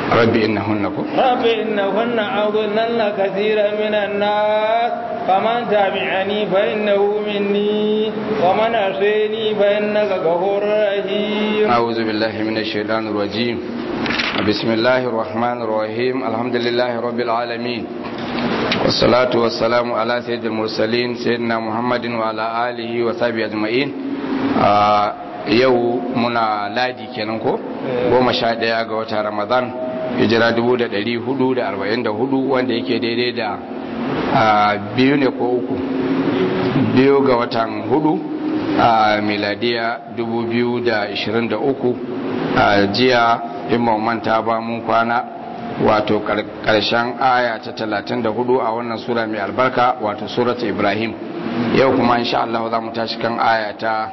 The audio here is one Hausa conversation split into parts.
rabbi innahunna ko رب إنهن أضللن كثيرا من الناس فمن تبعني فإنه مني ومن عصيني فإنك غفور رحيم أعوذ بالله من الشيطان الرجيم بسم الله الرحمن الرحيم الحمد لله رب العالمين والصلاة والسلام على سيد المرسلين سيدنا محمد وعلى آله وصحبه أجمعين آه yau muna ladi kenan ko goma sha ɗaya ga wata ramadan hijira 1444 wanda yake daidai da biyu ne ko uku biyu ga watan hudu a miladiya 2023 a jiya in manta ba mun kwana wato karshen aya ta 34 a wannan sura mai albarka wato surat ibrahim yau kuma insha Allah za mu tashi kan aya ta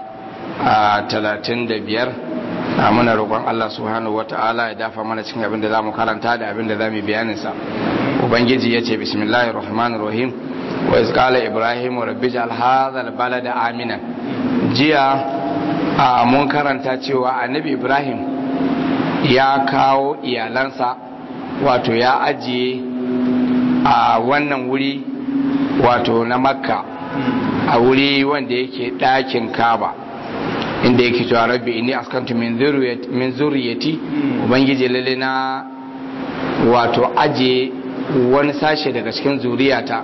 35 a muna roƙon Allah subhanahu wata'ala ya dafa mana cikin abin da za mu karanta da abin da za mu bayaninsa ubangiji ya ce bismillahir rahmanir rahim wa iz qala ibrahim rabbi ja'al hadha balada aminan jiya a mun karanta cewa annabi ibrahim ya kawo iyalansa wato ya ajiye a wannan wuri wato na makka a wuri wanda yake ɗakin kaba inda yake cewa rabbi inni askantu min zuriyati ubangiji lalle na wato aje wani sashe daga cikin zuriyata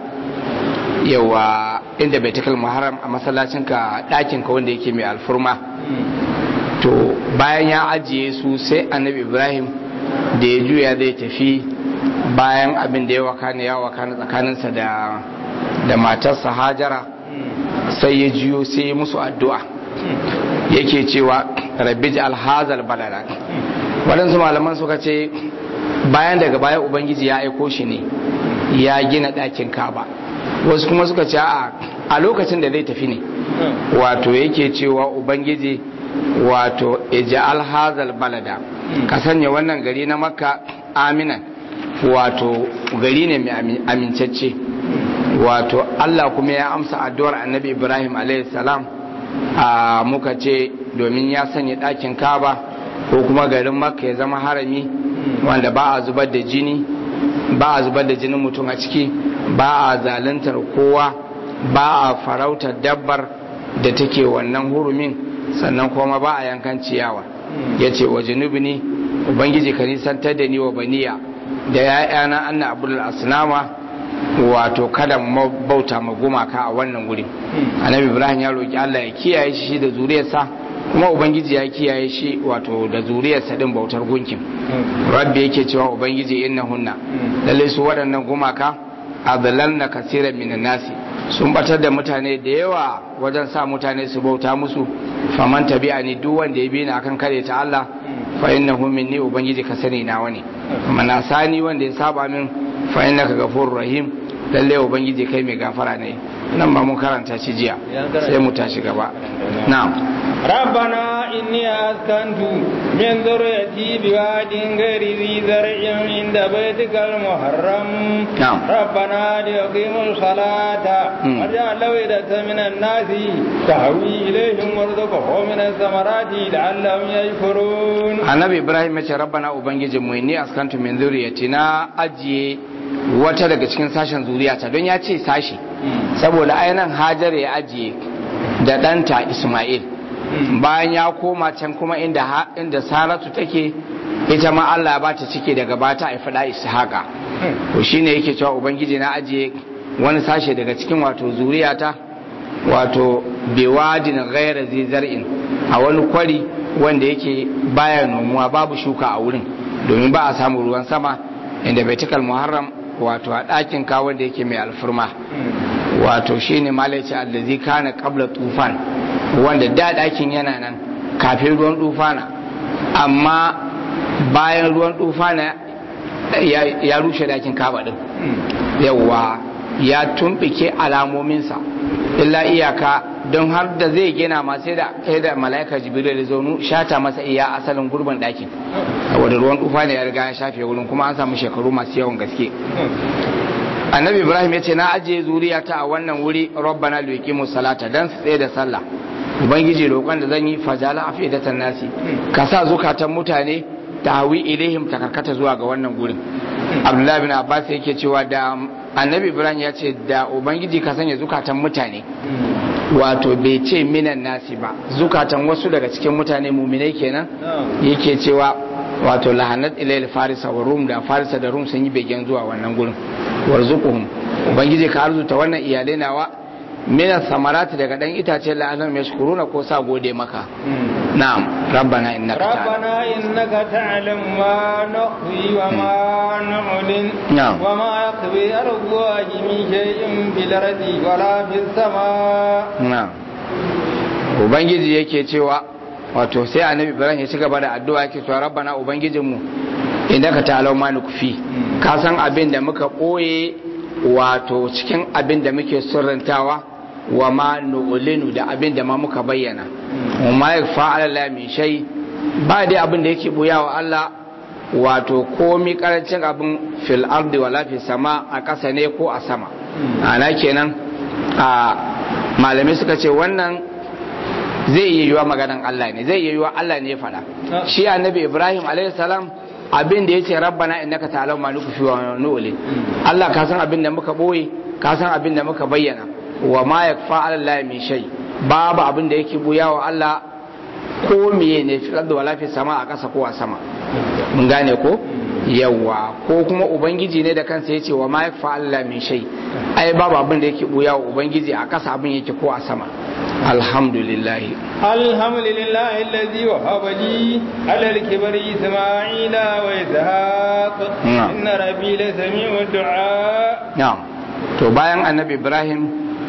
yawa inda baitul muharram a masallacin ka ɗakin ka wanda yake mai alfurma to bayan ya ajiye su sai annabi ibrahim da ya juya zai tafi bayan abin da ya wakana ya wakana tsakaninsa da da matarsa hajara sai ya juyo sai ya musu addu'a yake cewa rabbi ji alhazal balada waɗansu malaman suka ce bayan daga baya ubangiji ya aiko shi ne ya gina ɗakin kaba wasu kuma suka ce a lokacin da zai tafi ne wato yake cewa ubangiji wato ija alhazal balada ka sanya wannan gari na makka aminan wato gari ne mai amincacce wato allah kuma ya amsa addu'ar annabi ibrahim alaihi salam a muka ce domin ya sanya ɗakin kaba ko kuma garin makka ya zama harami wanda ba a zubar da jini ba a zubar da jinin mutum a ciki ba a zaluntar kowa ba a farautar dabbar da take wannan hurumin sannan kuma ba a yankan ciyawa ya ce wa junubini ubangiji ka nisantar da ni wa baniya da ya'yana anna abdul asnama wato kada bauta ma gumaka a wannan guri annabi ibrahim ya roki allah ya kiyaye shi da zuriyarsa kuma ubangiji ya kiyaye shi wato da zuriyarsa din bautar gunkin rabbi yake cewa ubangiji innahunna lalle su waɗannan gumaka adlalna kaseeran minan nasi sun batar da mutane da yawa wajen sa mutane su bauta musu faman tabi'ani duk wanda ya bi ni akan kare ta Allah fa innahu minni ubangiji ka sani na wani mana sani wanda ya saba min fa innaka ghafurur rahim lalle ubangiji kai mai gafara ne nan ba mun karanta shi jiya sai mu tashi gaba na'am ربنا إني أسكنت من ذريتي بواد غير ذي زرع عند بيتك المحرم نعم ربنا ليقيموا الصلاة واجعل أفئدة من الناس تهوي إليهم وارزقهم من الثمرات لعلهم يشكرون annabi ibrahim ya ce rabbana ubangijin mu inni askantu min zuriyati na ajiye wata daga cikin sashen zuriyata don ya ce sashi saboda ainihin hajar ya ajiye da ɗanta isma'il bayan ya koma can kuma inda inda saratu take ita ma Allah ya bata cike daga bata a fada ishaqa to shine yake cewa ubangiji na ajiye wani sashe daga cikin wato zuriyata wato biwadin ghaira zizar'in a wani kwari wanda yake baya nomuwa babu shuka a wurin domin ba a samu ruwan sama inda baitikal muharram wato a ɗakin ka wanda yake mai alfurma wato shine malaici allazi kana qabla tufan wanda da ɗakin yana nan kafin ruwan tufana amma bayan ruwan tufana ya rushe ɗakin kaba din yawa ya tumbike alamominsa illa iyaka don har da zai gina ma sai da kai da mala'ika jibril da zaunu shata masa iya asalin gurbin ɗakin saboda ruwan tufa ne ya riga ya shafe wurin kuma an samu shekaru masu yawan gaske annabi ibrahim ya ce na ajiye zuriyata a wannan wuri rabbana liqimu salata dan su tsaye da sallah ubangiji roƙon da zan yi fajala afidatan nasi ka sa zukatan mutane tahwi ilaihim ta karkata zuwa ga wannan gurin abdullahi bin abbas yake cewa da annabi ibrahim ya ce da ubangiji ka sanya zukatan mutane wato bai ce minan nasi ba zukatan wasu daga cikin mutane muminai kenan yake cewa wato lahanat ilayil farisa wa rum da farisa da rum sun yi begen zuwa wannan gurin warzuquhum ubangiji ka arzuta wannan iyalai nawa mina samarati daga dan itace la'alam yashkuruna ko sa gode maka na'am rabbana innaka ربنا إنك تعلم ما نخفي وما نعلن نعم. وما يخفي على الله من شيء في الأرض ولا في السماء na'am ubangiji yake cewa wato sai annabi ibrahim ya ci gaba da addu'a yake cewa rabbana ubangijinmu innaka ta'lamu ma nukfi ka san abin da muka boye wato cikin abin da muke sirrantawa wa ma nu'linu da abin da ma muka bayyana wa ma yakfa ala la min shay ba dai abin da yake buya wa Allah wato komi karancin abin fil ardi wala fi sama a ƙasa ne ko a sama ana kenan a malamai suka ce wannan zai iya yiwa maganan Allah ne zai iya yiwa Allah ne ya faɗa shi annabi Ibrahim alaihi salam abin da yace rabbana innaka ta'lamu ma nukhfi wa nu'lin Allah ka san abin da muka boye ka san abin da muka bayyana wa ma yakfa 'ala Allah min shay babu abin da yake buya wa Allah ko miye ne fi da wala fi sama a ƙasa ko a sama mun gane ko yawa ko kuma ubangiji ne da kansa yace wa ma yakfa 'ala Allah min shay ai babu abin da yake buya wa ubangiji a ƙasa abin yake ko a sama alhamdulillah الحمد لله الذي وهب لي على الكبر إسماعيل وإسحاق نعم. إن ربي لسميع الدعاء na'am to bayan annabi ibrahim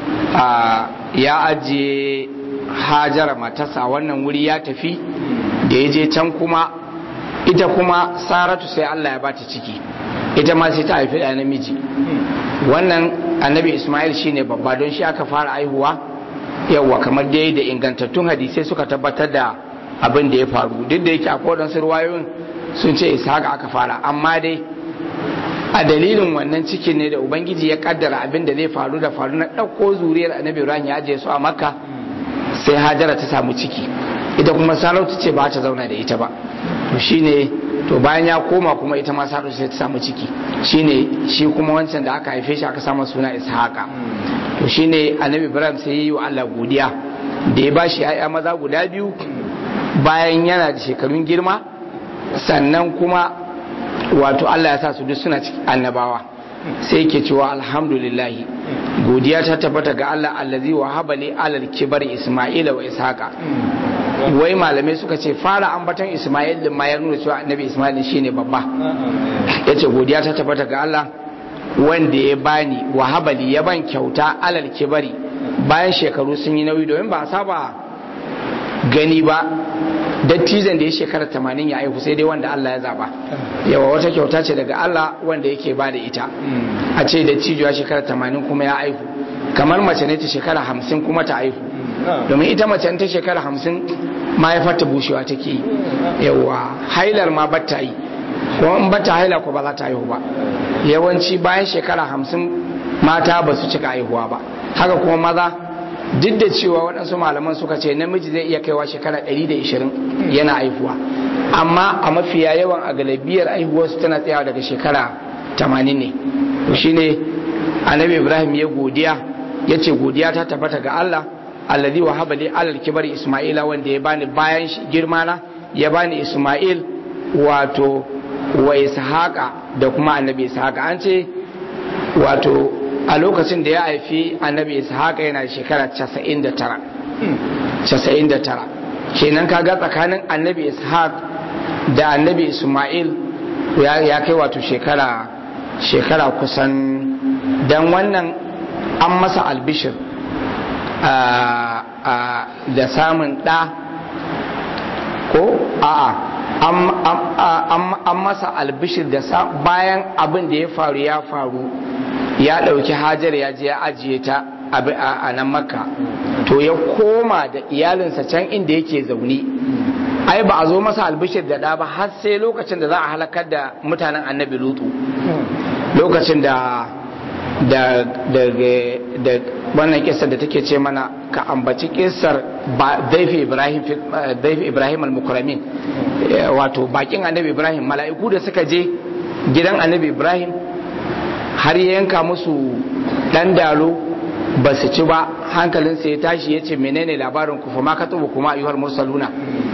a, ya ajiye hajara matarsa a wannan wuri ya tafi da ya je can kuma ita kuma saratu sai allah ya bata ciki ita ma sai ta haifi ɗaya namiji wannan annabi ismail shine babba don shi aka fara aihuwa yawwa kamar dai da ingantattun hadisai suka tabbatar da abin da ya faru duk da yake akwai waɗansu ruwayoyin sun ce ishaq aka fara amma dai a dalilin wannan cikin ne da ubangiji ya kaddara abin da zai faru da faru na ɗauko zuriyar annabi ibrahim ya ajiye su a makka sai hajara ta samu ciki ita kuma sarauta ce ba ta zauna da ita ba to shine to bayan ya koma kuma ita ma sarauta sai ta samu ciki shine shi kuma wancan da aka haife shi aka samu suna ishaqa to shine annabi ibrahim sai ya yi wa allah godiya da ya ba shi ya'ya maza guda biyu bayan yana da shekarun girma sannan kuma wato Allah ya sa su duk suna cikin annabawa sai yake cewa alhamdulillah godiya ta tabbata ga Allah allazi wa habali alal kibar isma'ila wa ishaqa wai malamai suka ce fara ambaton isma'il din ma ya nuna cewa annabi isma'il shine babba yace godiya ta tabbata ga Allah wanda ya bani wa habali ya ban kyauta alal kibari bayan shekaru sun yi nauyi domin ba a saba gani ba dattijan da ya shekara tamanin ya aihu sai dai wanda Allah ya zaba yawa wata kyauta ce daga Allah wanda yake ba da ita a ce dattijo ya shekara tamanin kuma ya aihu kamar mace ne ta shekara hamsin kuma ta aihu domin ita mace ta shekara hamsin mahaifarta bushewa take yi yawa hailar ma bata yi kuma in bata haila ko ba za ta haihu ba yawanci bayan shekara hamsin mata ba su cika haihuwa ba haka kuma maza duk da cewa waɗansu malaman suka ce namiji zai iya kaiwa shekara 120 yana haihuwa amma a mafiya yawan a galibiyar haihuwarsu tana tsayawa daga shekara 80 ne to shine annabi ibrahim ya godiya ya ce godiya ta tabbata ga allah alladhi wa habali alal kibar isma'ila wanda ya bani bayan girma na ya bani isma'il wato wa ishaqa da kuma annabi ishaqa an ce wato a lokacin da ya haifi annabi ishaqa yana da shekara 99 99 kenan kaga tsakanin annabi ishaq da annabi isma'il ya kai wato shekara shekara kusan dan wannan an masa albishir da samun ɗa ko a'a an masa albishir da bayan abin da ya faru ya faru ya ɗauki hajar ya je ya ajiye ta a nan makka to ya koma da iyalinsa can inda yake zaune ai ba a zo masa albishir da ɗa ba har sai lokacin da za a halakar da mutanen annabi lutu lokacin da da da wannan kisar da take ce mana ka ambaci kisar daifi ibrahim daifi ibrahim al-mukramin wato bakin annabi ibrahim mala'iku da suka je gidan annabi ibrahim har ya yanka musu dan dalo ba su ci ba hankalinsa ya tashi ya ce menene labarin ku fa ma ka tubu kuma ayyuhar mursaluna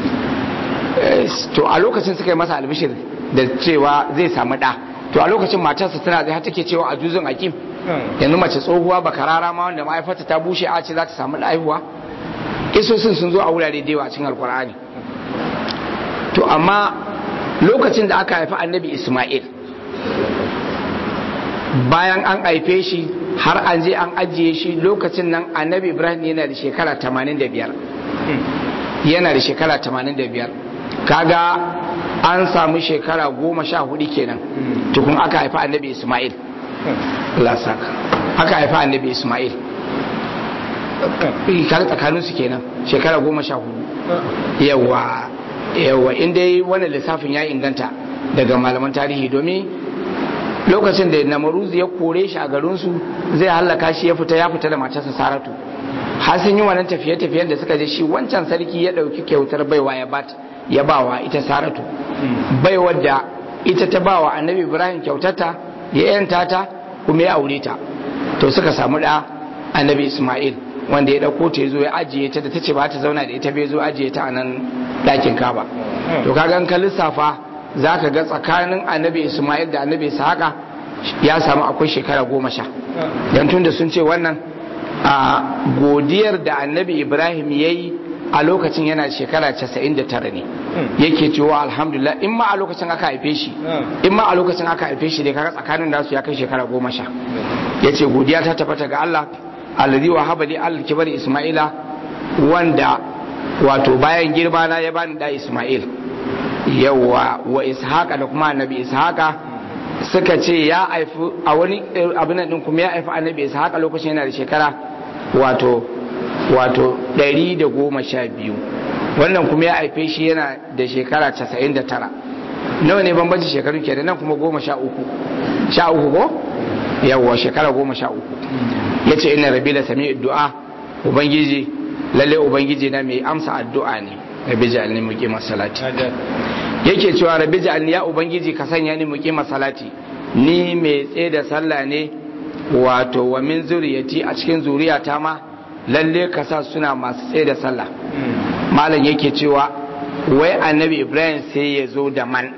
to a lokacin suka yi masa albishir da cewa zai samu da to a lokacin matarsa tana zai har take cewa a juzun akim yanzu mace tsohuwa ba karara ma wanda ma'aifarta ta bushe a ce za ta samu haihuwa isosin sun zo a wurare da yawa a cikin alkur'ani to amma lokacin da aka haifi annabi isma'il bayan an haife shi har an je an ajiye shi lokacin nan annabi ibrahim yana da shekara 85 yana da shekara 85 kaga an samu shekara goma sha hudu kenan tukun aka haifi annabi isma'il lasaka aka haifi annabi isma'il kaga tsakaninsu kenan shekara goma sha hudu yawa yawa inda wani lissafin ya inganta daga malaman tarihi domin lokacin da namaruz ya kore shi a garinsu zai hallaka shi ya fita ya fita da matarsa saratu har sun yi wannan tafiye-tafiyen da suka je shi wancan sarki ya ɗauki kyautar baiwa ya bat ya bawa ita saratu baiwar da ita ta bawa annabi ibrahim kyautata ya yanta ta kuma ya aure ta to suka samu da annabi isma'il wanda ya ɗauko ta ya zo ya ajiye ta da ta ce ba ta zauna da ita bai zo ajiye ta a nan ɗakin kaba to kaga ka lissafa za ka ga tsakanin annabi ismail da annabi ishaqa ya samu akwai shekara goma sha don tun da sun ce wannan a godiyar da annabi ibrahim ya yi a lokacin yana shekara 99 ne yake cewa alhamdulillah in ma a lokacin aka haife shi in ma a lokacin aka haife shi ne kaga tsakanin nasu ya kai shekara goma sha ya ce godiya ta tabbata ga allah alladhi wa habali al kibar isma'ila wanda wato bayan girma na ya bani da isma'il yawa wa ishaqa da kuma annabi ishaqa suka ce ya haifi a wani abin din kuma ya haifi annabi ishaqa lokacin yana da shekara wato wato 112 wannan kuma ya haife shi yana da shekara 99 nawa ne bambanci shekaru ke da nan kuma goma sha uku sha uku ko yawa shekara goma sha uku ya ce ina rabi da sami du'a ubangiji lalle ubangiji na mai amsa addu'a ne rabi ja'alni muqima salati yake cewa rabi ja'alni ya ubangiji ka sanya ni muqima salati ni mai tsaye da sallah ne wato wa min zuriyati a cikin zuriyata ma lalle ka sa suna masu tsaye da sallah malam yake cewa wai annabi ibrahim sai ya zo da man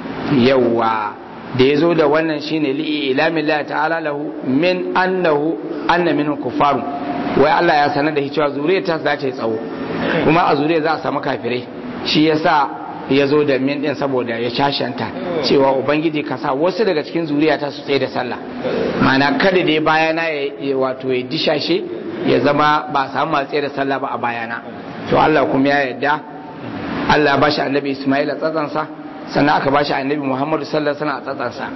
yawa da ya zo da wannan shine li'i ilamin la ta'ala lahu min annahu anna minhu kufaru wai Allah ya sanar da shi cewa zuriyar ta za ta yi tsawo kuma a zuriyar za a samu kafirai shi yasa ya zo da min din saboda ya shashanta cewa ubangiji ka sa wasu daga cikin zuriya ta su tsaye da sallah mana kada dai bayana ya wato ya dishashe ya zama ba a samu masu tsaye da sallah ba a bayana to Allah kuma ya yarda Allah ya bashi annabi Ismail a tsatsansa sannan aka bashi annabi Muhammadu sallallahu alaihi wasallam a tsatsansa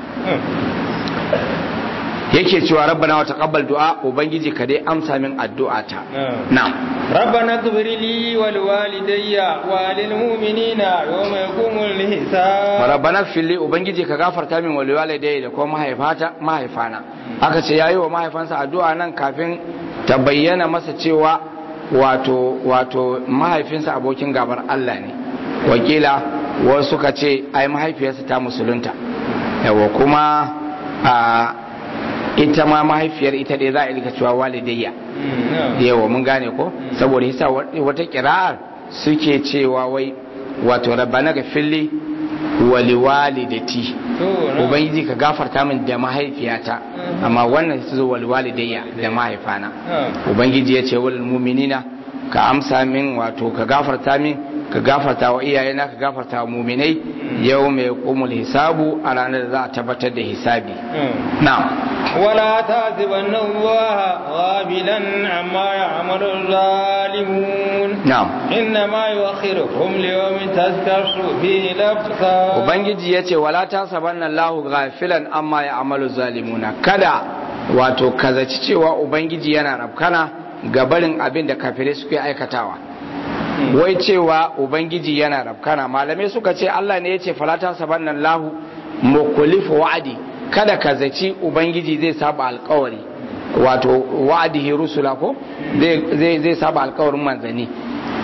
yake cewa rabbana wa taqabbal du'a ubangiji ka dai amsa min addu'ata na'am rabbana ighfir li wa liwalidayya wa lil mu'minina yawma yaqumul hisab rabbana ighfir li ubangiji ka gafarta min wa liwalidayya da kuma mahaifata mahaifana aka ce yayi wa mahaifansa addu'a nan kafin ta bayyana masa cewa wato wato mahaifinsa abokin gabar Allah ne wakila wasu suka ce ai mahaifiyarsa ta musulunta yawa kuma a ita ma mahaifiyar ita dai za a ilka cewa walidayya yawa mun gane ko saboda hisa wata kira'ar suke cewa wai wato rabbana ga fili wali walidati ubangiji ka gafarta min da mahaifiyata amma wannan su zo wali walidayya da mahaifana ubangiji ya ce wal mu'minina ka amsa min wato ka gafarta min ka gafarta wa iyayena ka gafarta wa muminai yau mai kumul hisabu a ranar da za a tabbatar da hisabi na'am ولا تحسبن الله غافلا عما يعمل الظالمون نعم انما يؤخرهم ليوم تذكر فيه الابصار ubangiji yace wala tasabanna Allah ghafilan amma ya'malu zalimuna kada wato kazaci cewa ubangiji yana rafkana ga barin abin da kafirai suke aikatawa wai cewa ubangiji yana rafkana malamai suka ce Allah ne yace fala tasabanna Allah mukhlifu wa'adi kada ka zaci ubangiji zai saba alkawari wato wa'adihi rusula ko zai zai saba alkawarin manzani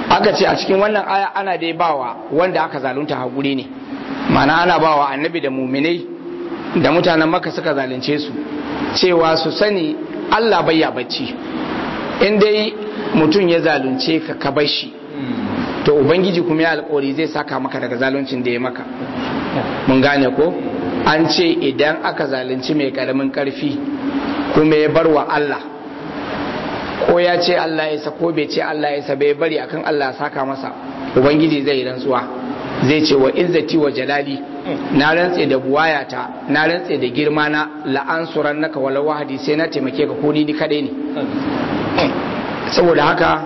aka ce a cikin wannan aya ana dai bawa wanda aka zalunta haƙuri ne mana ana bawa annabi da muminai da mutanen maka suka zalunce su cewa su sani Allah bayya bacci in dai mutum ya zalunce ka ka bar shi to ubangiji kuma ya alƙawari zai saka maka daga zaluncin da ya maka mun gane ko an ce idan aka zalunci mai karamin karfi kuma ya bar wa Allah ko ya ce Allah ya ko bai ce Allah ya bai bari akan Allah saka masa ubangiji zai rantsuwa zai ce wa izzati wa jalali na rantse da buwayata na rantse da girma na la'ansuran naka wala wahadi sai na taimake ka ko ni kadai ne saboda haka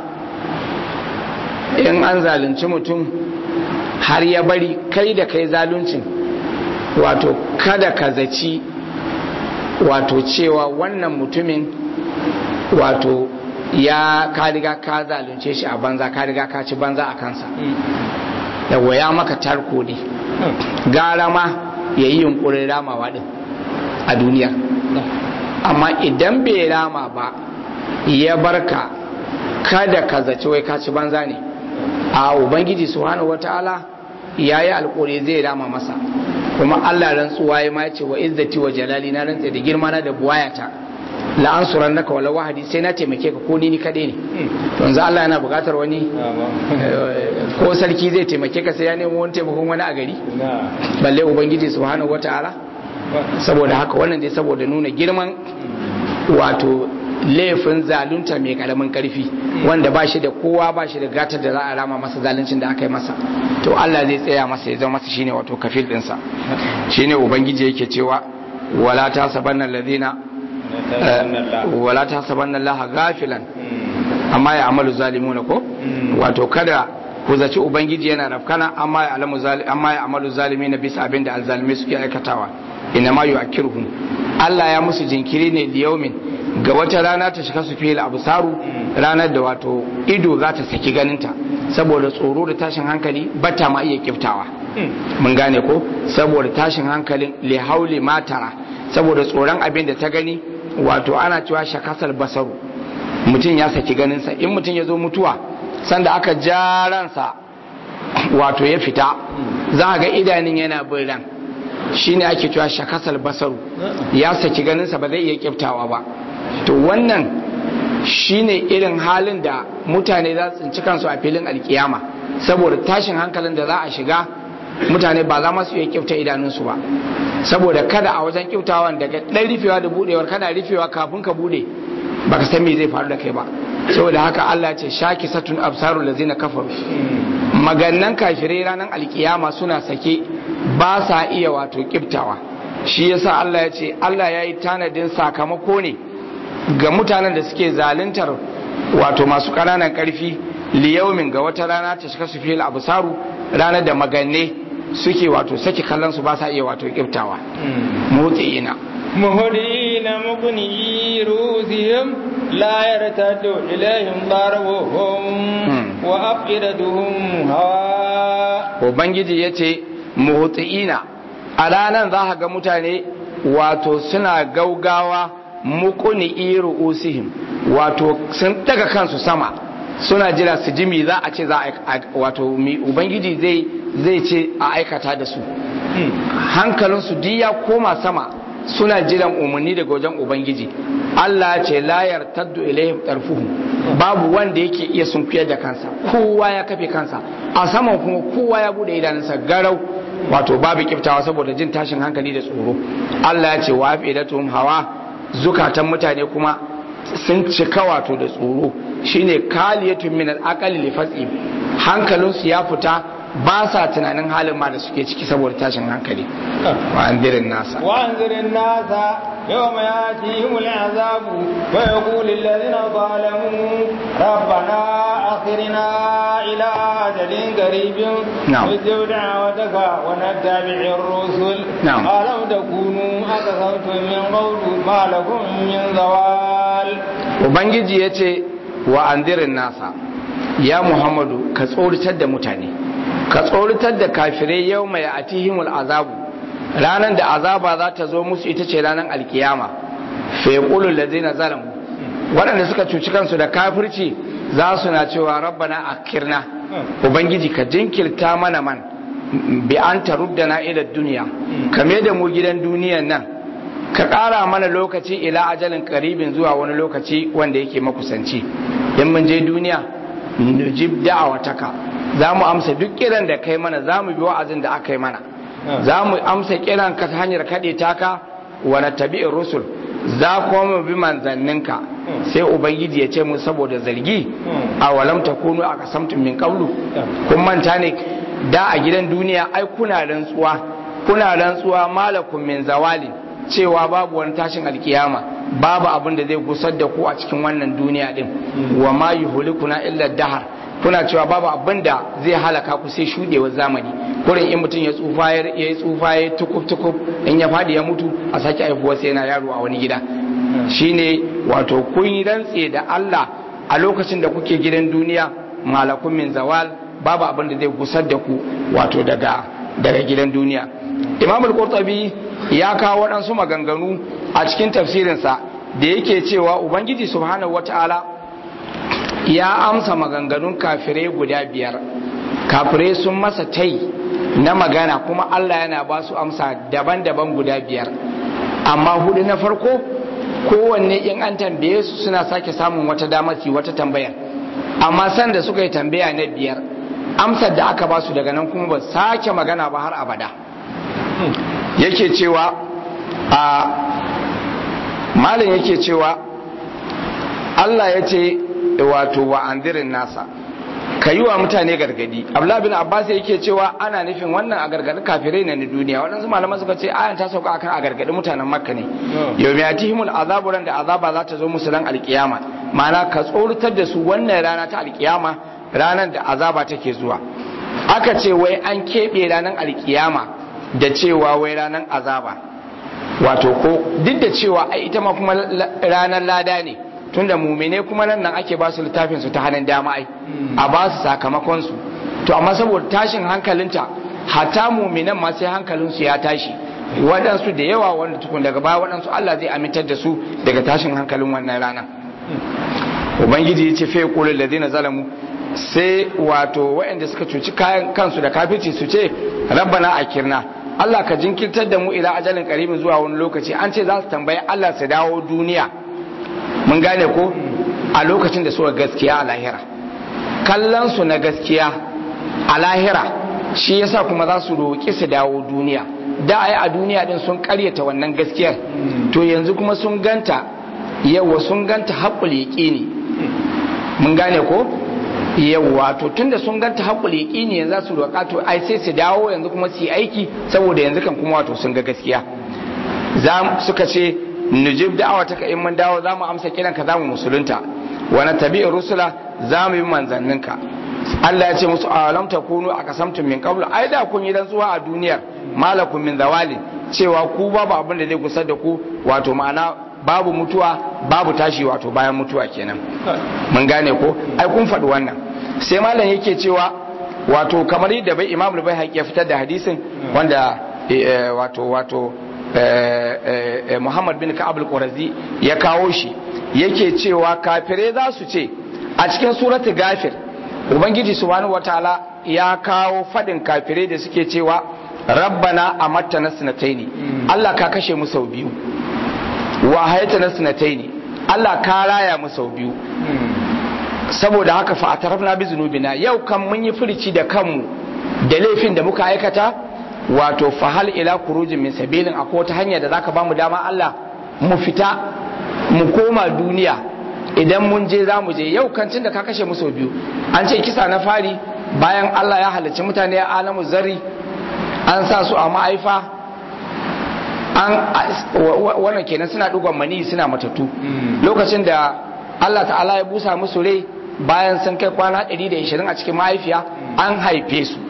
in an zalunci mutum har ya bari kai da kai zaluncin wato kada ka zaci wato cewa wannan mutumin wato ya ka riga ka zalunce shi a banza ka riga ka ci banza a kansa yawa ya maka tarko ne gara ma ya yi yunkurin ramawa din a duniya amma idan bai rama ba ya barka kada ka zaci wai ka ci banza ne a ubangiji subhanahu wataala ya yi alkuri zai rama masa kuma allah rantsuwa ya ma ce wa izzati wa jalali na rantsa da girma na da buwayata la'ansuran naka wala wahadi sai na taimake ka ko ni kaɗai ne to yanzu Allah yana buƙatar wani ko sarki zai taimake ka sai ya nemo wani taimakon wani a gari balle ubangiji subhanahu wata'ala saboda haka wannan dai saboda nuna girman wato laifin zalunta mai karamin karfi wanda ba shi da kowa ba shi da gatar da za a rama masa zaluncin da aka yi masa to Allah zai tsaya masa ya zama masa shine wato kafil ɗinsa shine ubangiji yake cewa wala ta sabanna ladina wala ta sabanna Allah gafilan amma ya amalu zalimuna ko wato kada ku zaci ubangiji yana rafkana amma ya alamu amma ya amalu zalimi na bisa abin da alzalimi suke aikatawa ina ma yu'akkiruhum Allah ya musu jinkiri ne liyaumin ga wata rana ta shiga su fil absaru ranar da wato ido za ta saki ganinta saboda tsoro da tashin hankali bata ma iya kiftawa mun gane ko saboda tashin hankalin li hauli matara saboda tsoron abin da ta gani wato ana cewa shakasal basaru mutum ya saki ganinsa in mutum ya zo mutuwa sanda aka ja ransa wato ya fita za a ga idanun yana bin ran shine ake cewa shakasal basaru ya saki ganinsa ba zai iya kiftawa ba to wannan shine irin halin da mutane za su tsinci kansu a filin alkiyama saboda tashin hankalin da za a shiga mutane ba za masu iya kyauta idanunsu ba saboda kada a wajen kyautawan daga ɗan rufewa da budewar kana rufewa kafin ka bude baka san me zai faru da kai ba saboda haka Allah ce shaki satun absarul lazina kafaru magannan kafirai ranar alkiyama suna sake ba sa iya wato kiftawa shi yasa Allah ya ce Allah ya yi tanadin sakamako ne ga mutanen da suke zaluntar wato masu ƙananan ƙarfi liyaumin ga wata rana ta shiga su fil absaru ranar da maganne suke wato saki kallon su ba sa iya wato kiftawa mutiina مهدين مقنعي رؤوسهم لا يرتد إليهم ضربهم وأفئدتهم هواء Ubangiji ya ce, Muhuti'ina, a ranar za ga mutane wato suna gaugawa mukuni iru usihim wato sun daga kansu sama suna jira su ji mi za a ce za a wato mi Ubangiji zai zai ce a aikata da su. Hankalinsu duk ya koma sama suna jiran umarni daga wajen ubangiji Allah ce layar taddu ilayhim tarfuhum babu wanda yake iya sunkuyar da kansa kowa ya kafe kansa a saman kuma kowa ya bude idanunsa garau wato babu kiftawa saboda jin tashin hankali da tsoro Allah ya ce wa afidatuhum hawa zukatan mutane kuma sun cika wato da tsoro shine kaliyatun min al-aqali li fas'i hankalinsu ya fita ba sa tunanin halin ma da suke ciki saboda tashin hankali wa anzirin nasa wa anzirin nasa yau mai yati himul azabu wa ya kuli lalzina zalamu rabbana akhirina ila ajalin garibin wajen da'awataka wa nattabi'in rusul alam takunu aka sautu min qawlu ma lakum min zawal ubangiji yace wa anzirin nasa ya muhammadu ka tsoratar da mutane ka tsoratar da kafirai yau mai atihimul azabu ranar da azaba za ta zo musu ita ce ranar alkiyama fa yaqulu allazina zalamu waɗanda suka cuci kansu da kafirci za su na cewa rabbana akirna ubangiji ka jinkirta mana man bi an taruddana ila duniya kame da mu gidan duniyan nan ka ƙara mana lokaci ila ajalin karibin zuwa wani lokaci wanda yake makusanci in mun je duniya nujib da'awataka za mu amsa duk kiran da kai mana za mu bi wa'azin da aka yi mana za mu amsa kiran ka ta hanyar kaɗe taka wa tabi'in rusul za kuma mu bi manzanninka sai ubangiji ya ce mu saboda zargi a walam takunu a kasamtun min qablu kun manta ne da a gidan duniya ai kuna rantsuwa kuna rantsuwa malakum min zawali cewa babu wani tashin alkiyama babu abin da zai gusar da ku a cikin wannan duniya din wa ma yuhlikuna illa dahar kuna cewa babu abin da zai halaka ku sai shudewar zamani kurin in mutum ya tsufa ya yi tsufa ya tukuf tukuf in ya fadi ya mutu a sake haifuwa sai yana yaro a wani gida shine wato kun yi rantse da Allah a lokacin da kuke gidan duniya malakun min zawal babu abin da zai gusar da ku wato daga daga gidan duniya imam al-qurtubi ya kawo waɗansu maganganu a cikin tafsirinsa da yake cewa ubangiji subhanahu wata'ala ya amsa maganganun kafirai guda biyar kafirai sun masa tai na magana kuma Allah yana ba su amsa daban-daban guda biyar amma hudu na farko kowanne in an tambaye su suna sake samun wata damar su wata tambayar amma sanda suka yi tambaya na biyar amsar da aka ba su daga nan kuma ba sake magana ba har abada yake cewa a malin yake cewa Allah ya ce wato wa andirin nasa ka yi wa mutane gargadi abdullahi bin abbas yake cewa ana nufin wannan a gargadi kafirai ne na duniya waɗansu malaman suka ce ayan ta sauka akan a gargadi mutanen makka ne yau mai atihimul azabu ran da azaba za ta zo musu ran alkiyama ma'ana ka tsoratar da su wannan rana ta alkiyama ranar da azaba take zuwa aka ce wai an keɓe ranar alkiyama da cewa wai ranar azaba wato ko duk da cewa ai ita ma kuma ranar lada ne tunda mumine kuma nan nan ake ba su littafin su ta hannun dama ai a ba su sakamakon su to amma saboda tashin hankalinta hatta muminan ma sai hankalin su ya tashi waɗansu da yawa wanda tukun daga baya waɗansu Allah zai amintar da su daga tashin hankalin wannan rana ubangiji ya ce fa yaqulu alladhina zalamu sai wato waɗanda suka cuci kayan kansu da kafirci su ce rabbana akirna Allah ka jinkirtar da mu ila ajalin karibin zuwa wani lokaci an ce za su tambayi Allah su dawo duniya mun gane ko a lokacin da suka gaskiya a lahira kallon su na gaskiya a lahira shi yasa kuma za su roƙi su dawo duniya da ai a duniya din sun karyata wannan gaskiyar to yanzu kuma sun ganta yawa sun ganta haƙul yaƙini mun gane ko yawa to tunda sun ganta haƙul yaƙini yanzu za su roƙa to ai sai su dawo yanzu kuma su yi aiki saboda yanzu kan kuma wato sun ga gaskiya za suka ce nujib da'awa ta in mun dawo za mu amsa kiran ka za mu musulunta wa na tabi rusula za mu yi manzanninka Allah ya ce musu alam takunu a kasamtum min qablu ai da kun yi rantsuwa a duniyar malakum min zawali cewa ku babu abin da zai gusar da ku wato ma'ana babu mutuwa babu tashi wato bayan mutuwa kenan mun gane ko ai kun faɗi wannan sai malam yake cewa wato kamar yadda bai imam bai ya fitar da hadisin wanda wato wato Muhammad bin Ka'ab al-Qurazi ya kawo shi yake cewa kafire za su ce a cikin suratul Gafir Ubangiji subhanahu wataala ya kawo fadin kafire da suke cewa rabbana amattana sanataini Allah ka kashe mu sau biyu wa hayatana sanataini Allah ka raya mu sau biyu saboda haka fa atarafna bi zunubina yau kan mun yi furici da kanmu da laifin da muka aikata wato fahal ila kurujin min sabilin akwai wata hanya da zaka bamu dama Allah mu fita mu koma duniya idan mun je za mu je yau kancin da ka kashe mu sau biyu an ce kisa na fari bayan Allah ya halarci mutane a alamu zari an sa su a ma'aifa an wannan kenan suna dugon mani suna matattu lokacin da Allah ta'ala ya busa musu rai bayan sun kai kwana 120 a cikin mahaifiya an haife su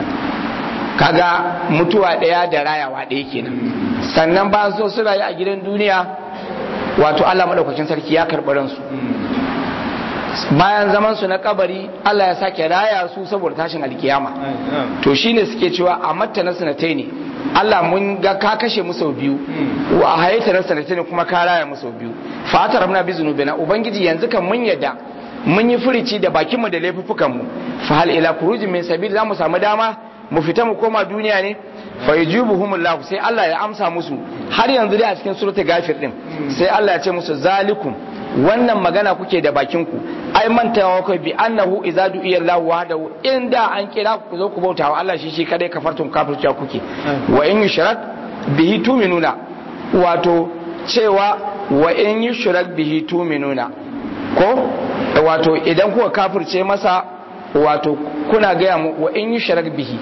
kaga mutuwa ɗaya da rayawa ɗaya kenan sannan ba so su rayu a gidan duniya wato Allah maɗaukakin sarki ya karɓi ransu bayan zaman su na kabari Allah ya sake raya su saboda tashin alkiyama to shine suke cewa a matta na sanatai ne Allah mun ga ka kashe mu sau biyu wa hayata na sanatai ne kuma ka raya mu sau biyu fa ta rabna bi zunubina ubangiji yanzu kan mun yadda mun yi furici da bakin mu da laifuffukan mu fa hal ila khurujin min sabil zamu samu dama mu fita mu koma duniya ne fa yujibuhumullahu sai Allah ya amsa musu har yanzu dai a cikin suratul gafir din sai Allah ya ce musu zalikum wannan magana kuke da bakin ku ai mantawa kai bi annahu idza du'iya Allah wahdahu inda an kira ku zo ku bauta wa Allah shi shi kadai kafartum kafirciya kuke wa in yushrak bihi tuminuna wato cewa wa in yushrak bihi tuminuna ko wato idan kuka kafirce masa wato kuna gaya mu wa in yushrak bihi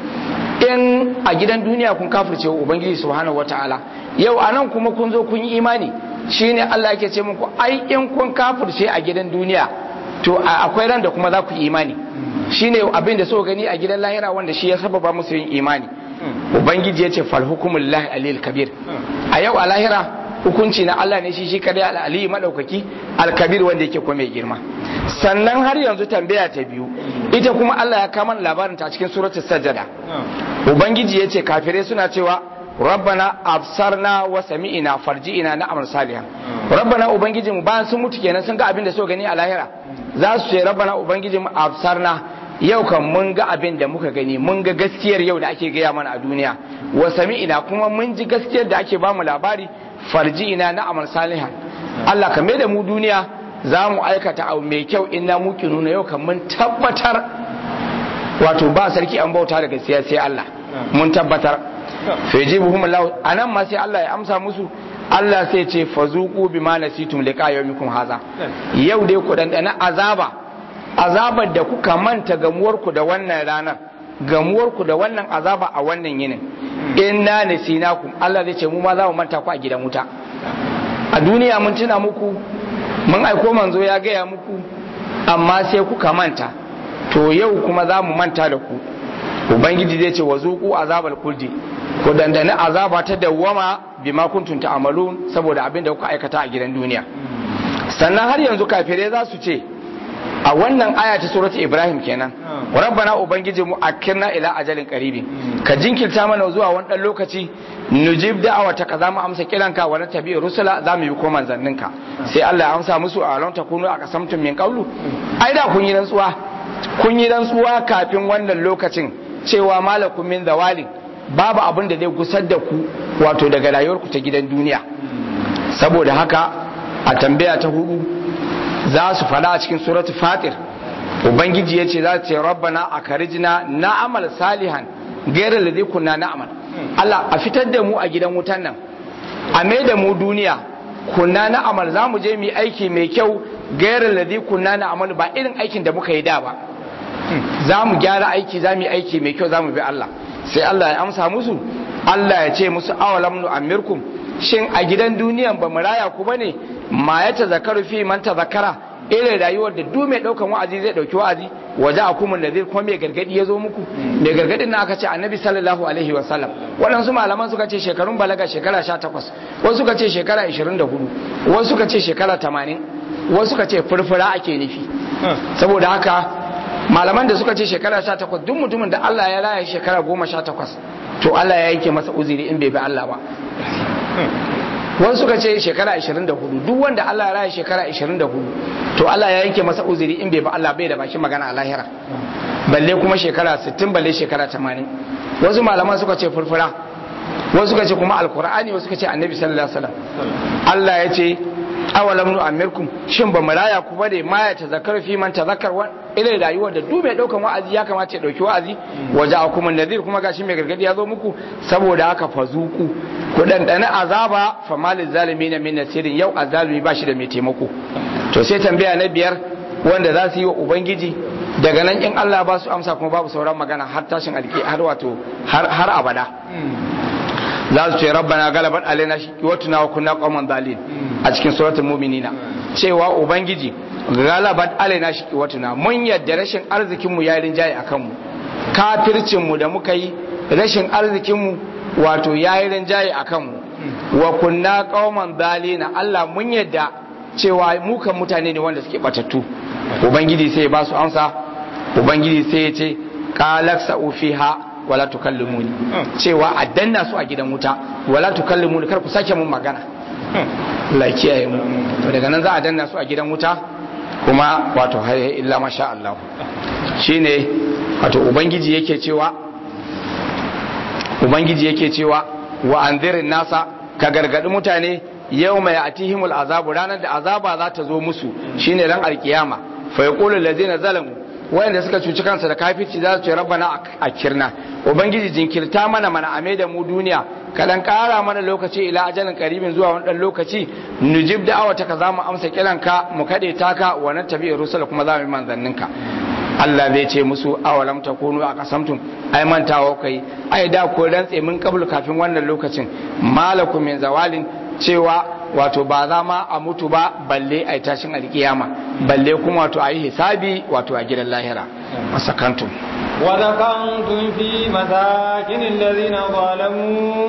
in a gidan duniya kun kafirce wa ubangiji subhanahu wataala yau anan kuma kun zo kun yi imani shine Allah yake ce muku ai in kun kafirce a gidan duniya to akwai ran da kuma za ku yi imani shine abin da so gani a gidan lahira wanda shi ya sababa musu yin imani ubangiji ya ce fal hukumullahi alil kabir a yau a lahira hukunci na Allah ne shi shi kadai al-ali madaukaki al-kabir wanda yake kuma mai girma sannan har yanzu tambaya ta biyu ita kuma Allah ya kama labarin ta cikin suratul sajada ubangiji ya ce kafirai suna cewa rabbana absarna wa sami'ina farji'ina na amal salihan rabbana ubangiji mu bayan sun mutu kenan sun ga abin da so gani a lahira za su ce rabbana ubangiji mu absarna yau kan mun ga abin da muka gani mun ga gaskiyar yau da ake gaya mana a duniya wa sami'ina kuma mun ji gaskiyar da ake bamu labari farji'ina na amal salihan Allah ka da mu duniya za mu aikata abu mai kyau inna muki nuna yau kan mun tabbatar wato ba sarki an bauta da gaskiya sai Allah mun tabbatar fa yajibuhum Allah anan ma sai Allah ya amsa musu Allah sai ce fazuqu bima nasitum liqa yawmikum haza yau dai ku dandana azaba azabar da kuka manta gamuwar ku da wannan ranar gamuwar ku da wannan azaba a wannan yinin inna nasinakum Allah zai ce mu ma za mu manta ku a gidan wuta a duniya mun tuna muku mun aiko manzo ya gaya muku amma sai kuka manta to yau kuma za mu manta da ku ubangiji zai ce wa zuku azabal kuldi ku dandane azaba ta dawwama bima kuntum ta'malun saboda abin da kuka aikata a gidan duniya sannan har yanzu kafirai za su ce a wannan aya ta surati ibrahim kenan rabbana ubangiji mu akirna ila ajalin qaribi ka jinkirta mana zuwa wani dan lokaci nujib da'awata ka zamu amsa kiranka wa na tabi rusula zamu yi ko manzanninka sai Allah ya amsa musu a ran takunu a kasamtum min qawlu ai da kun yi rantsuwa kun yi rantsuwa kafin wannan lokacin cewa malakum min zawalin babu abin da zai gusar da ku wato daga rayuwarku ta gidan duniya saboda haka a tambaya ta hudu za su fada a cikin suratu fatir ubangiji ya ce za su ce rabbana a karijina na'amal salihan gairar da zai kunna na'amal Allah a fitar da mu a gidan wutan nan a mai da mu duniya kunna na'amal za mu je mu aiki mai kyau gairar da zai kunna na'amal ba irin aikin da muka yi da ba za mu gyara aiki za mu yi aiki mai kyau za mu bi Allah sai Allah ya amsa musu Allah ya ce musu awalam nu amirkum shin a gidan duniyan ba mu raya ku bane ma ya tazakaru fi man tazakara irin rayuwar da duk mai daukan wa'azi zai dauki wa'azi waje a kuma nazir kuma mai gargadi ya zo muku mai gargadin na aka ce annabi sallallahu alaihi wa sallam waɗansu malaman suka ce shekarun balaga shekara 18 wasu suka ce shekara 24 wasu suka ce shekara 80 wasu suka ce furfura ake nufi saboda haka malaman da suka ce shekara 18 duk mutumin da Allah ya raya shekara 18 to Allah ya yanke masa uzuri in bai bi Allah ba wani suka ce shekara 24 duk wanda Allah ya raya shekara 24 to Allah ya yanke masa uzuri in bai ba Allah bai da baki magana a lahira balle kuma shekara 60 balle shekara 80 wasu malaman suka ce furfura wasu suka ce kuma alkur'ani wasu suka ce annabi sallallahu alaihi wasallam Allah ya ce awalam nu amirkum shin ba maraya ku bane ma ya tazakkar fi man tazakkar wa ila rayuwar da duk mai daukan wa'azi ya kamata ya dauki wa'azi waje akum nadir kuma gashi mai gargadi ya zo muku saboda haka fazuku ku dandana azaba fa malil zalimin min nasirin yau azalimi ba shi da mai taimako to sai tambaya na biyar wanda za su yi wa ubangiji daga nan in Allah ba su amsa kuma babu sauran magana har tashin alki har wato har abada za su ce rabbana galabat alaina shiqwatuna wa kunna qauman dalil a cikin suratul mu'minina cewa ubangiji galabat alaina shiqwatuna mun yadda rashin arzikin mu ya rinjaye akan mu kafircin mu da muka yi rashin arzikin mu wato ya yi rinjaye akan mu wa kunna qauman dalina Allah mun yadda cewa mu kan mutane ne wanda suke batattu ubangiji sai ya ba su amsa ubangiji sai ya ce qalaksa fiha wala tukallimuni cewa a danna su a gidan wuta wala tukallimuni kar ku sake mun magana Allah kiyaye mu to daga nan za a danna su a gidan wuta kuma wato har illa masha Allah shine wato ubangiji yake cewa ubangiji yake cewa wa anzirin nasa ka gargadi mutane yau mai atihimul azabu ranar da azaba za ta zo musu shine ran alkiyama fa yaqulu allazina zalamu wayanda suka cuci kansa da kafirci za su ce rabbana akirna ubangiji jinkirta mana mana ame da mu duniya kadan kara mana lokaci ila ajalin karibin zuwa wani dan lokaci nujib da'awata ka zamu amsa kiranka mu kade taka wa nattabi rusul kuma za mu manzanninka Allah zai ce musu awalam takunu a kasamtum ai mantawa kai ai da ko rantse mun kabul kafin wannan lokacin malakum min zawalin cewa wato ba za ma a mutu ba balle a tashin alkiyama balle kuma wato a yi hisabi wato a gidan lahira masakantum وذكنتم في مساكن الذين ظلموا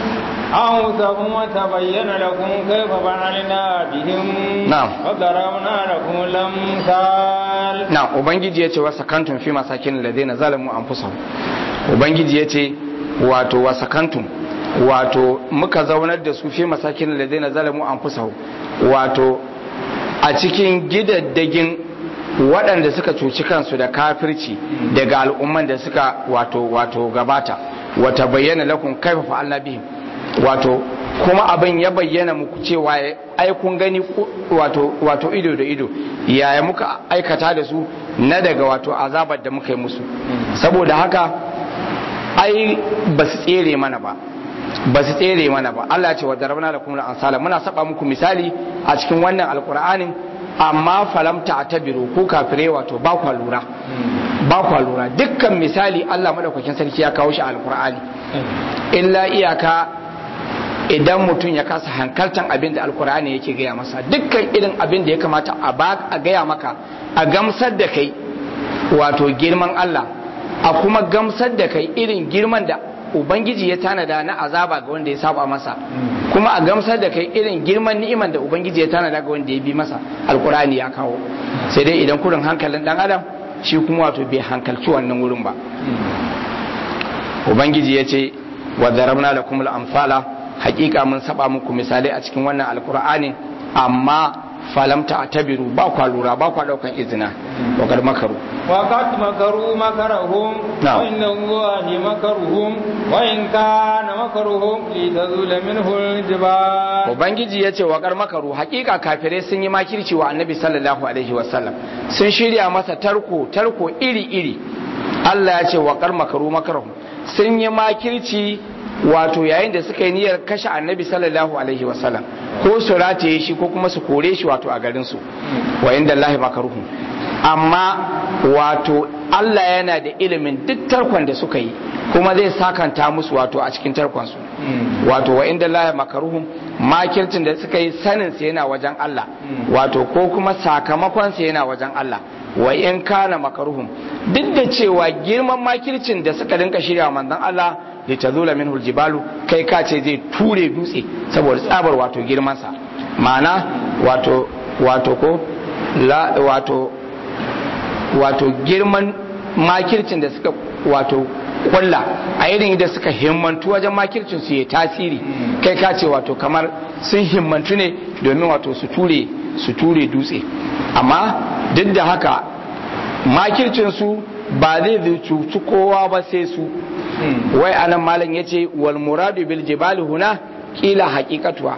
أنفسهم وتبين لكم كيف فعلنا بهم نعم. وضربنا لكم الأمثال na ubangiji ya ce wasa kantun fi masakin ladina zalamu anfusahum ubangiji ya ce wato wasa kantun wato muka zaunar da su fi masakin ladina zalamu anfusahum wato a cikin gidaddagin waɗanda suka cuci kansu da kafirci daga al'umman da suka wato wato gabata wata bayyana lakum kaifa fa'alna bihim wato kuma abin ya bayyana muku cewa ai kun gani wato wato ido da ido yaya muka aikata da su na daga wato azabar da muka yi musu saboda haka ai ba su tsere mana ba ba su tsere mana ba Allah ce wa darabna lakum al-ansala muna saba muku misali a cikin wannan alqur'anin amma falamta atabiru ko kafire wato ba kwa lura ba kwa lura dukkan misali Allah madaukakin sarki ya kawo shi a alqur'ani illa iyaka idan mutum ya kasa hankaltan abin da alkur'ani yake gaya masa dukkan irin abin da ya kamata a ba a gaya maka a gamsar da kai wato girman Allah a kuma gamsar da kai irin girman da ubangiji ya tanada na azaba ga wanda ya saba masa kuma a gamsar da kai irin girman ni'iman da ubangiji ya tanada ga wanda ya bi masa alkur'ani ya kawo sai dai idan kurin hankalin dan adam shi kuma wato bai hankalci wannan wurin ba ubangiji ya ce wa darabna lakum al-amsala hakika mun saba muku misalai a cikin wannan alkur'ani amma falamta a tabiru ba kwa lura ba kwa daukan izina wakar makaru وقد مكروا مكرهم نعم. وإن الله مكرهم وإن كان مكرهم لتزول منه الجبال ubangiji ya ce wakar makaru hakika kafirai sun yi makirci wa annabi sallallahu alaihi wasallam sun shirya masa tarko tarko iri iri Allah ya ce wakar makaru makaru sun yi makirci wato yayin da suka yi niyyar kashe annabi sallallahu alaihi wasallam ko su rataye shi ko kuma su kore shi wato a garin su wa inda Allah makaruhu amma wato Allah yana da ilimin duk tarkon da suka yi kuma zai sakanta musu wato a cikin tarkon su wato wa inda Allah makaruhum makircin da suka yi sanin sa yana wajen Allah wato ko kuma sakamakon sa yana wajen Allah wa in kana makaruhum duk da cewa girman makircin da suka dinka shirya manzon Allah li tazula minhu aljibalu kai ka ce zai ture dutse saboda tsabar wato girman sa ma'ana wato wato ko la wato wato girman makircin da suka wato kulla a irin da suka himmantu wajen makircin su ya tasiri kai ka ce wato kamar sun himmantu ne domin wato su ture su ture dutse amma duk da haka makircin su ba zai cuci kowa ba sai su wai anan malam yace wal muradu bil jibali huna kila haqiqatuha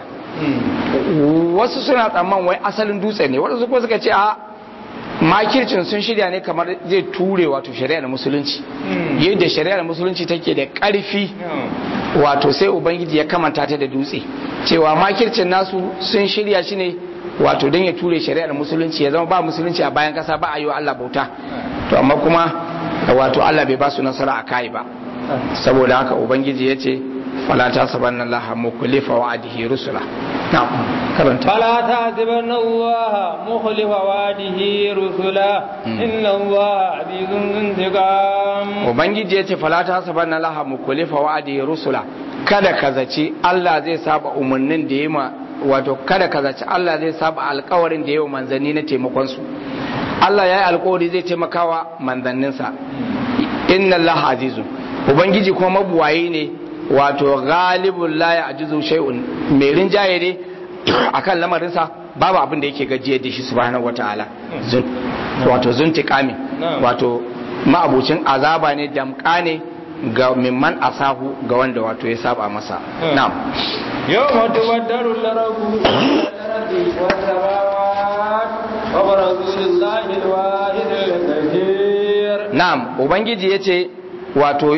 wasu suna tsamman wai asalin dutse ne wasu kuma suka ce a makircin sun shirya ne kamar zai ture wato shari'ar musulunci yadda shari'ar musulunci take da ƙarfi wato sai ubangiji ya kamanta ta da dutse cewa makircin nasu sun shirya shi ne wato don ya ture shari'ar musulunci ya zama ba musulunci a bayan kasa ba a yi wa Allah bauta to amma kuma wato Allah bai ba su nasara a kai ba saboda haka ubangiji ya ce fala ta sabanna Allah mukulifa wa'adihi rusula na'am karanta فلا تحسبن الله مخلف وعده رسلا إن الله عزيز ذو انتقام ubangiji ya ce fala ta sabanna Allah mukulifa wa'adihi rusula kada ka zaci Allah zai saba umarnin da ya ma wato kada ka zaci Allah zai saba alkawarin da ya yi wa manzanni na taimakon su Allah ya yi alkawari zai taimakawa manzanninsa inna Allah azizun ubangiji kuma mabuwaye ne wato galibun la ya ajizu shay'un mai rinjaye ne akan lamarinsa babu abin da yake gajiyar da shi subhanahu wataala zun wato zuntiqami wato ma'abucin azaba ne damka ne ga mimman asahu ga wanda wato ya saba masa na'am yawma tubaddalu al-ardu wa barazu lillahi al-wahid al-qahhar na'am ubangiji yace wato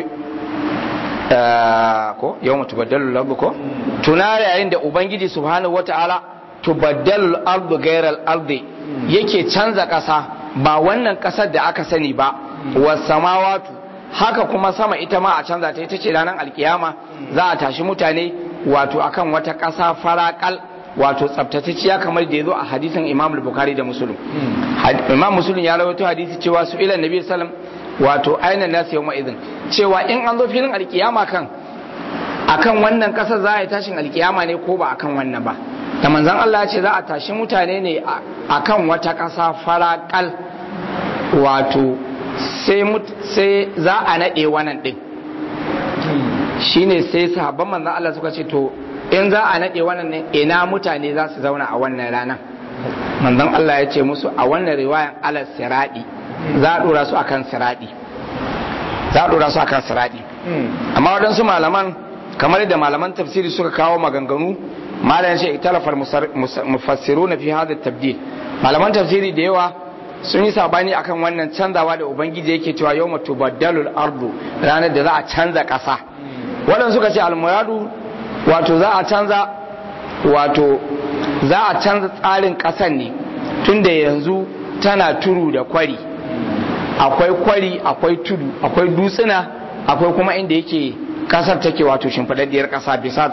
ko yawma tubaddalu al-ardu ko tuna yayin da ubangiji subhanahu wataala tubaddalu al-ardu ghayra al-ardi yake canza kasa ba wannan kasar da aka sani ba was samawatu haka kuma sama ita ma a canza ta ita ce ranar alkiyama za a tashi mutane wato akan wata ƙasa faraƙal wato tsabtatacciya kamar da ya zo a hadisin imam bukhari da musulun imam musulun ya rawaito hadisi cewa su ilan nabi sallam wato ainihin nasu yau ma'izin cewa in an zo filin alkiyama kan akan wannan ƙasar za a yi tashin alkiyama ne ko ba akan wannan ba da manzan Allah ya ce za a tashi mutane ne akan wata ƙasa faraƙal wato sai za a naɗe wannan ɗin shine sai sahabban manzan Allah suka ce to in za a naɗe wannan ɗin ina mutane za su zauna a wannan ranar manzan Allah ya ce musu a wannan riwayan alas siraɗi za a ɗora su akan siraɗi za a ɗora su akan siraɗi amma waɗansu malaman kamar da malaman tafsiri suka kawo maganganu malam shi italafar mufassiru na fi hada tabdil malaman tafsiri da yawa sun yi sabani akan wannan canzawa da ubangiji yake cewa yau mutu baddalul ardu ranar da za a canza ƙasa waɗanda suka ce almuradu wato za a canza wato za a canza tsarin ƙasan ne tunda yanzu tana turu da kwari akwai kwari akwai tudu akwai dutsuna akwai kuma inda yake ƙasar take wato shimfiɗaɗɗiyar ƙasa bisat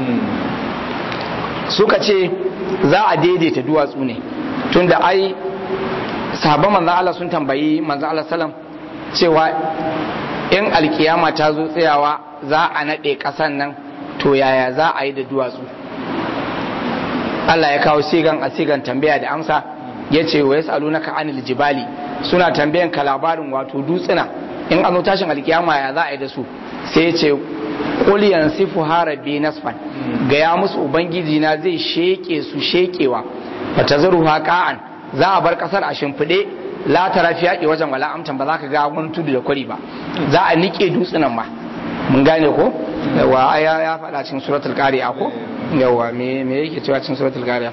suka ce za a daidaita duwatsu ne tunda ai sahabban manzan Allah sun tambayi manzan Allah salam cewa in alkiyama ta zo tsayawa za a naɗe ƙasan nan to yaya za a yi da duwatsu Allah ya kawo sigan a sigan tambaya da amsa ya ce wa ya naka anil jibali suna tambayan ka labarin wato dutsuna in an zo tashin alkiyama ya za a yi da su sai ya ce qul yansifu harabi nasfan gaya musu ubangiji na zai sheke su shekewa fatazaruha qa'an za a bar kasar a shimfiɗe la tara fi yaƙi wajen wala amtan ba za ka ga wani tudu da kwari ba za a nike dutsunan ma mun gane ko yawa aya ya faɗa cikin suratul qari'a ko yawa me me yake cewa cikin suratul qari'a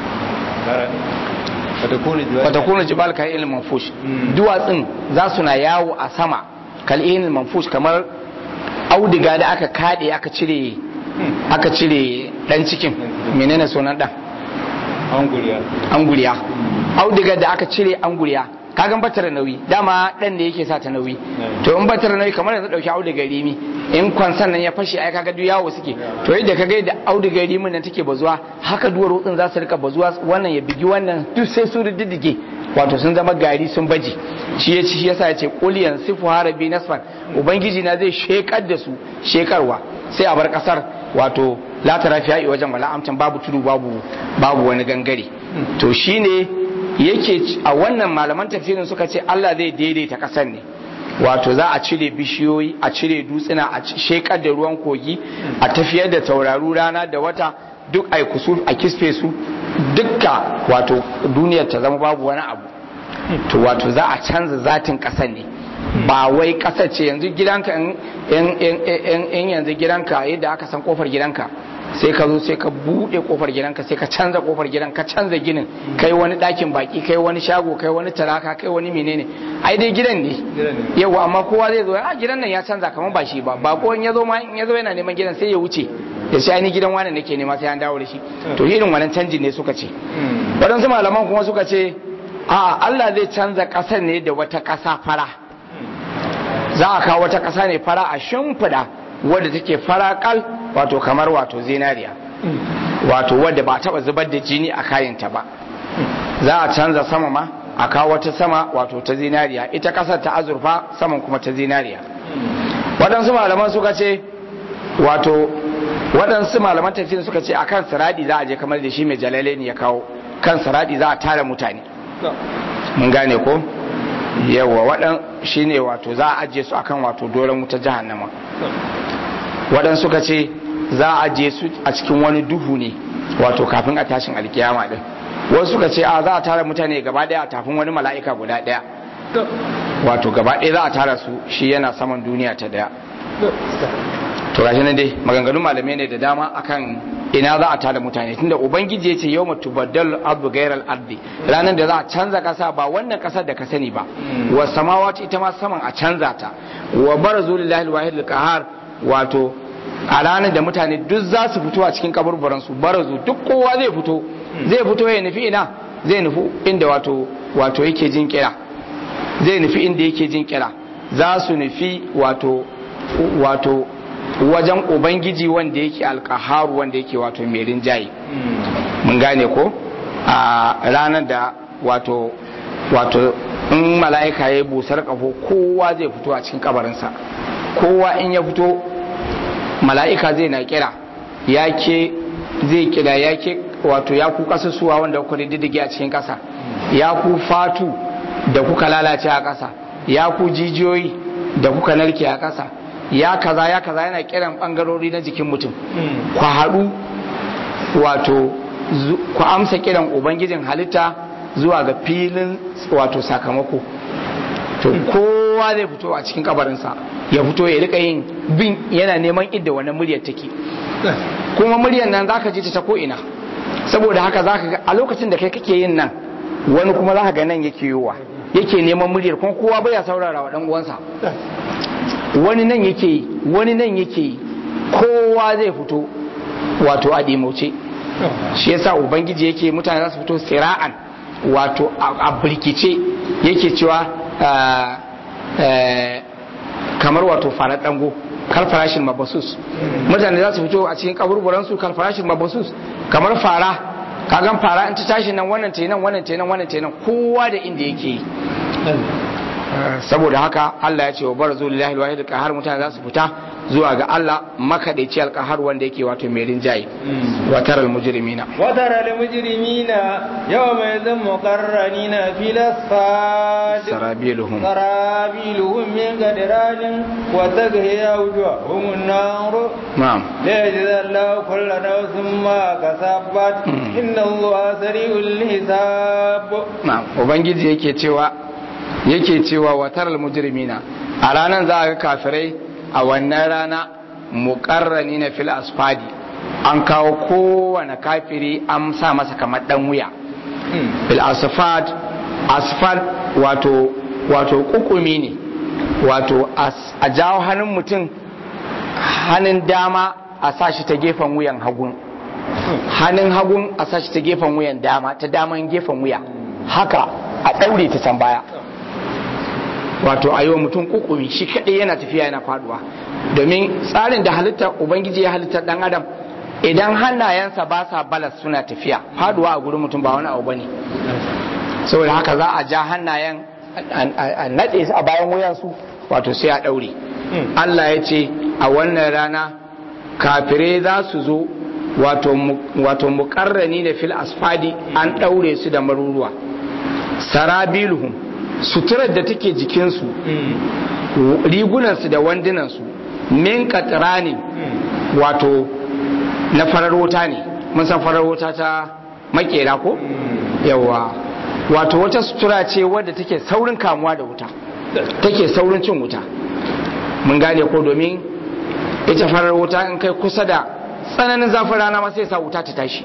fatakunu jibal ka ilmin manfush duwatsun za su na yawo a sama kal ilmin manfush kamar audiga da aka kade aka cire aka cire dan cikin menene sunan dan anguriya anguriya audiga da aka cire anguriya kagan batar nauyi dama dan ne yake sa ta nauyi to in batar nauyi kamar yanzu dauki audiga rimi in kwansan nan ya fashe ai kaga duk yawo suke to yadda kaga yadda audiga rimin nan take bazuwa haka duwar rutsin za su rika bazuwa wannan ya bigi wannan duk sai su riddige wato sun zama gari sun baje shi ya ci shi yasa ya ce quliyan sifu harabi nasfan ubangiji na zai shekar da su shekarwa sai a bar kasar wato la tara fi wajen wala amtan babu tudu babu babu wani gangare to shine yake a wannan malaman tafsirin suka ce Allah zai daidaita kasar ne wato za a cire bishiyoyi a cire dutsuna a shekar da ruwan kogi a tafiyar da tauraru rana da wata duk a kusur a kisfe su dukka wato duniyar ta zama babu wani abu to wato za a canza zatin kasar ne ba wai kasar ce yanzu gidanka in yanzu gidanka yadda aka san kofar gidanka sai ka zo sai ka bude kofar gidanka sai ka canza kofar gidan ka canza ginin kai wani dakin baki kai wani shago kai wani taraka kai wani menene ai dai gidan ne yau amma kowa zai zo a gidan nan ya canza kamar ba shi ba ba ko in ya zo ma in ya zo yana neman gidan sai ya wuce ya sai ni gidan wani nake nema sai an dawo da shi to irin wannan canjin ne suka ce waɗansu malaman kuma suka ce a Allah zai canza ƙasar ne da wata ƙasa fara za a kawo wata ƙasa ne fara a shimfiɗa wadda take faraƙal wato kamar wato zinariya wato wadda ba taɓa zubar da jini a kayanta ba za a canza sama ma a kawo wata sama wato ta zinariya ita ƙasar ta azurfa saman kuma ta zinariya waɗansu malaman suka ce wato waɗansu malaman tafsirin suka ce akan siradi za a je kamar da shi mai jalale ne ya kawo kan siradi za a tara mutane mun gane ko yawa waɗan shi ne wato za a ajiye su akan wato doron wuta jahannama waɗan suka ce za a ajiye su a cikin wani duhu ne wato kafin a tashin alkiyama ɗin wasu suka ce a za a tara mutane gaba daya a tafin wani mala'ika guda daya wato gaba daya za a tara su shi yana saman duniya ta daya to gashi nan dai maganganun malamai ne da dama akan ina za a tada mutane tunda ubangiji ya ce yau mutu baddal abu gairar ardi ranar da za a canza kasa ba wannan kasar da ka sani ba wa samawati ita ma saman a canza ta wa barazu lillahi alwahid alqahar wato a ranar da mutane duk za su fito a cikin kaburburan su barazu duk kowa zai fito zai fito ya nufi ina zai nufi inda wato wato yake jin kira zai nufi inda yake jin kira za su nufi wato wato wajen ubangiji wanda yake alkaharu wanda yake wato mai rinjaye mun gane ko a ranar da wato wato in mala'ika ya yi busar kafo kowa zai fito a cikin kabarinsa kowa in ya fito mala'ika zai na kira ya ke zai kira ya ke wato ya ku kasusuwa wanda kuka diddige a cikin kasa ya ku fatu da kuka lalace a kasa ya ku jijiyoyi da kuka narke a kasa ya kaza ya kaza yana kiran bangarori na jikin mutum ku haɗu wato ku amsa kiran ubangijin halitta zuwa ga filin wato sakamako to kowa zai fito a cikin kabarinsa ya fito ya rika yin bin yana neman idda wannan muryar take kuma muryar nan zaka ji ta ta ko ina saboda haka zaka ga a lokacin da kai kake yin nan wani kuma zaka ga nan yake yiwa yake neman muryar kuma kowa baya saurara wa dan uwansa wani nan yake yi wani nan yake yi kowa zai fito wato a dimauce shi yasa ubangiji yake mutane za su fito sira'an wato a birkice yake cewa kamar wato farar dango kar farashin mabasus mutane za su fito a cikin kaburburansu kar farashin mabasus kamar fara kagan fara in ta tashi nan wannan tenan wannan tenan wannan tenan kowa da inda yake yi saboda haka Allah ya ce wa barzu lillahi alwahid alqahar mutane za su fita zuwa ga Allah makadaici alqahar wanda yake wato mai rinjaye wa taral mujrimina wa taral mujrimina yawma yadhum muqarranina fil asfad sarabiluhum sarabiluhum min qadranin wa taghiya wujuhum an-nar na'am la yajzallahu kullu nafsin ma kasabat inna allaha sari'ul hisab na'am ubangiji yake cewa yake cewa wataral mujrimina a ranar za a ga kafirai a wannan rana muƙarrani na fil asfadi an kawo kowane kafiri an sa masa kamar dan wuya fil asfad asfad wato wato kukumi ne wato a jawo hannun mutum hannun dama a sa shi ta gefen wuyan hagun hannun hagun a sa shi ta gefen wuyan dama ta daman gefen wuya haka a ɗaure ta can baya wato a yi wa mutum kukumi shi kaɗai yana tafiya yana faduwa domin tsarin da halitta ubangiji ya halitta ɗan adam idan hannayensa ba sa balas suna tafiya faduwa a gurin mutum ba wani abu bane saboda haka za a ja hannayen a naɗe su a bayan wuyansu wato sai a ɗaure Allah ya ce a wannan rana kafirai za su zo wato muƙarrani da fil asfadi an ɗaure su da maruruwa sarabiluhum suturar da take jikinsu rigunansu da wandunansu min katrani wato na farar wuta ne mun san farar wuta ta makera ko yawa wato wata sutura ce wadda take saurin kamuwa da wuta take saurin cin wuta mun gane ko domin ita farar wuta in kai kusa da tsananin zafin rana ma sai sa wuta ta tashi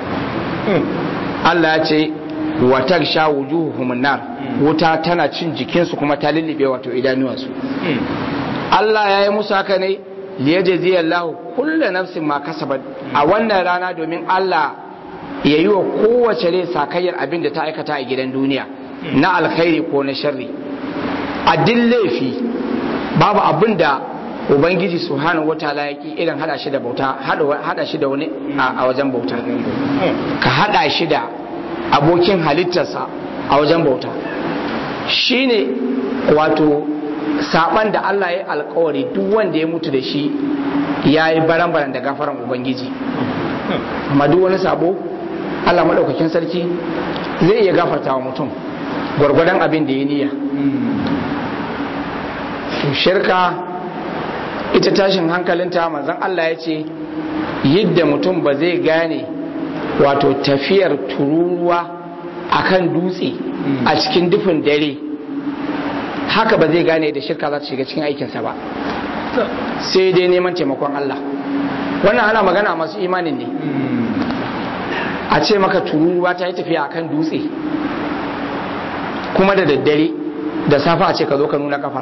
Allah ya ce watar sha wujuhuhum nar wuta tana cin jikinsu kuma ta lullube wato idanuwansu Allah ya yi musu haka ne liyajzi Allah kullu nafsin ma kasabat a wannan rana domin Allah ya yi wa kowace rai sakayyar abin da ta aikata a gidan duniya na alkhairi ko na sharri a din laifi babu abin da ubangiji subhanahu wataala ya ki irin hada shi da bauta hada shi da wani a wajen bauta ka hada shi da abokin halittarsa a wajen bauta shine wato saban da Allah ya alkawari duk wanda ya mutu da shi ya yi baran-baran da gafaran ubangiji amma duk wani sabo Allah maɗaukakin sarki zai iya gafarta wa mutum gwargwadon abin da ya niyya shirka ita tashin hankalinta manzon Allah ya ce yadda mutum ba zai gane wato tafiyar tururuwa akan dutse a cikin dufin dare haka ba zai gane da shirka za ta shiga cikin aikinsa ba sai dai neman taimakon Allah wannan ana magana masu imanin ne a ce maka tururuwa ta yi tafiya akan dutse kuma da daddare da safa a ce ka zo ka nuna kafar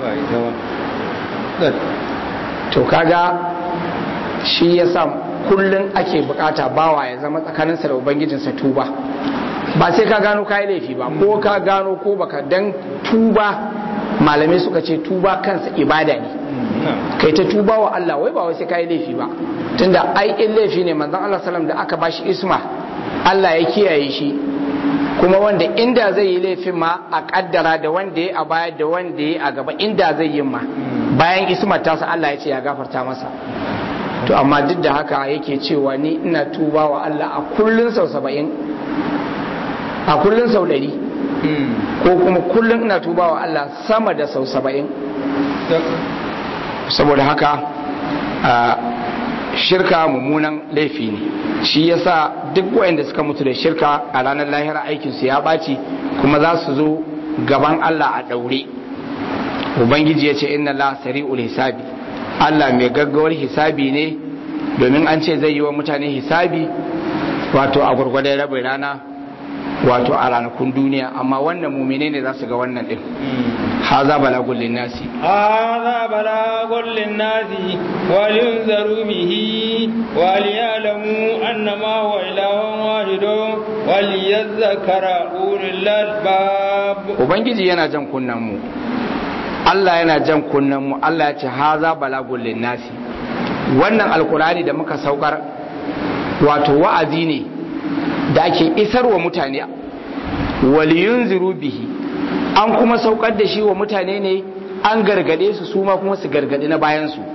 to kaga shi ya sa kullum ake bukata bawa ya zama tsakaninsa da ubangijinsa tuba ba sai ka gano kayi laifi ba ko ka gano ko baka dan tuba malamai suka ce tuba kansa ibada ne kai ta tuba wa Allah wai ba wai sai kayi laifi ba tunda ai in laifi ne manzon Allah sallam da aka bashi isma Allah ya kiyaye shi kuma wanda inda zai yi laifin ma a kaddara da wanda ya a baya da wanda ya a gaba inda zai yi ma bayan ismar tasa Allah ya ce ya gafarta masa to amma duk da haka yake cewa ni ina tuba wa Allah a kullun sau saba'in a kullun sau ɗari ko kuma kullun ina tuba wa Allah sama da sau saba'in saboda haka shirka mummunan laifi ne shi yasa duk wayanda suka mutu da shirka a ranar lahira aikinsu ya ɓaci kuma za su zo gaban Allah a ɗaure ubangiji ya ce inna la sari'ul hisabi Allah mai gaggawar hisabi ne domin an ce zai yi wa mutane hisabi wato a gwargwadon rabin rana wato a ranakun duniya amma wannan mumine ne za su ga wannan din haza balagun linnasi هذا بلاغ للناس ولينذروا به وليعلموا أنما هو إله واحد وليذكر أولي الألباب ubangiji yana jan kunnen mu Allah yana jan kunnen mu Allah ya ce haza balagun linnasi wannan alkurani da muka saukar wato wa'azi ne da ake isarwa mutane waliyunziru bihi an kuma saukar da shi wa mutane ne an gargade su su ma kuma su gargadi na bayan su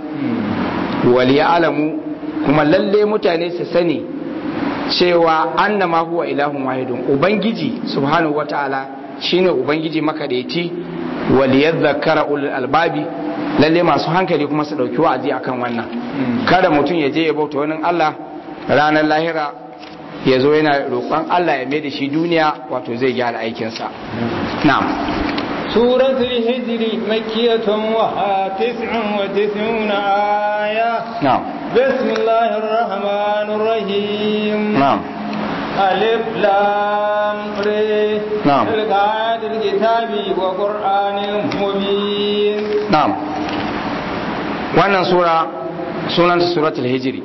alamu kuma lalle mutane su sani cewa annama huwa ilahun wahidun ubangiji subhanahu wataala shine ubangiji makadaici waliyadhakkara ulul albabi lalle masu hankali kuma su dauki wa'azi akan wannan kada mutum ya je ya bauta wani Allah ranar lahira ya zo yana roƙon Allah ya mai da shi duniya wato zai gyara aikinsa na'am سورة الهجر مكية وها تسع وتسعون آية na'am بسم الله الرحمن الرحيم na'am ألف لام ر نعم. تلك آيات الكتاب وقرآن مبين na'am wannan sura sunanta suratul hijri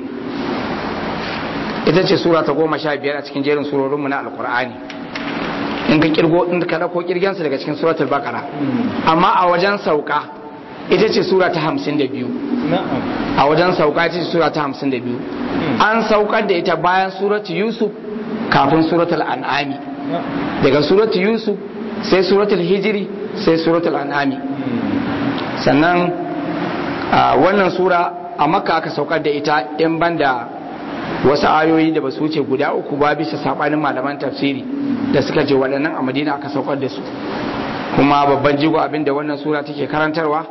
ita ce sura ta goma sha biyar a cikin jerin surorinmu na alkur'ani in ka kirgo in ka dauko kirgensa daga cikin suratul baqara amma a wajen sauka ita ce sura ta hamsin da biyu نعم a wajen sauka ita ce sura ta hamsin da biyu an saukar da ita bayan suratul yusuf kafin suratul an'ami نعم daga suratul yusuf sai suratul hijiri sai suratul an'ami sannan a wannan sura a makka aka saukar da ita in banda wasu ayoyi da ba su wuce guda uku ba bisa sabanin malaman tafsiri da suka ce waɗannan a madina aka saukar da su kuma babban jigo abinda wannan sura take karantarwa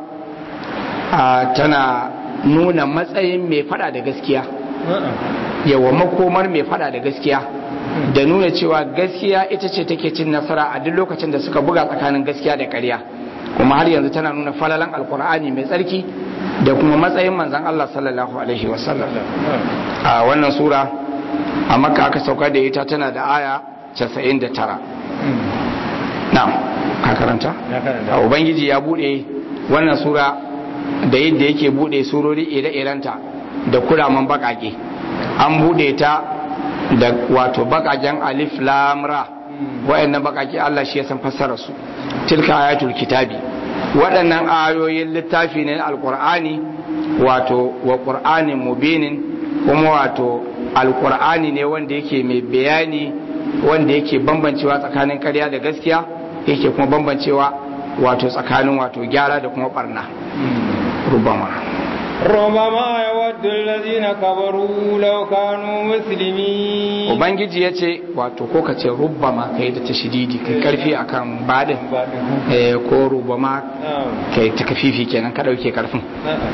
a tana nuna matsayin mai fada da gaskiya yawa makomar mai fada da gaskiya da nuna cewa gaskiya ita ce take cin nasara a duk lokacin da suka buga tsakanin gaskiya da ƙarya kuma har yanzu tana nuna falalan alkur'ani mai tsarki da kuma matsayin manzon Allah sallallahu alaihi wasallam a wannan sura a makka aka saukar da ita tana da aya 99 na'am ka karanta a ubangiji ya bude wannan sura da yadda yake bude surori ire-irenta da kuraman bakake an bude ta da wato bakaken alif lamra wa'annan bakake Allah shi ya san fassara su tilka ayatul kitabi waɗannan ayoyin littafi ne na alkur'ani wato wa qur'anin mubinin kuma wato alkur'ani ne wanda yake mai bayani wanda yake bambancewa tsakanin ƙarya da gaskiya yake kuma bambancewa wato tsakanin wato gyara da kuma barna rubama ربما يود الذين كفروا لو كانوا مسلمين ubangiji ya ce wato ko ka ce rubama kai da tashididi kai karfi akan badin eh ko rubama kai ta kafifi kenan ka dauke karfin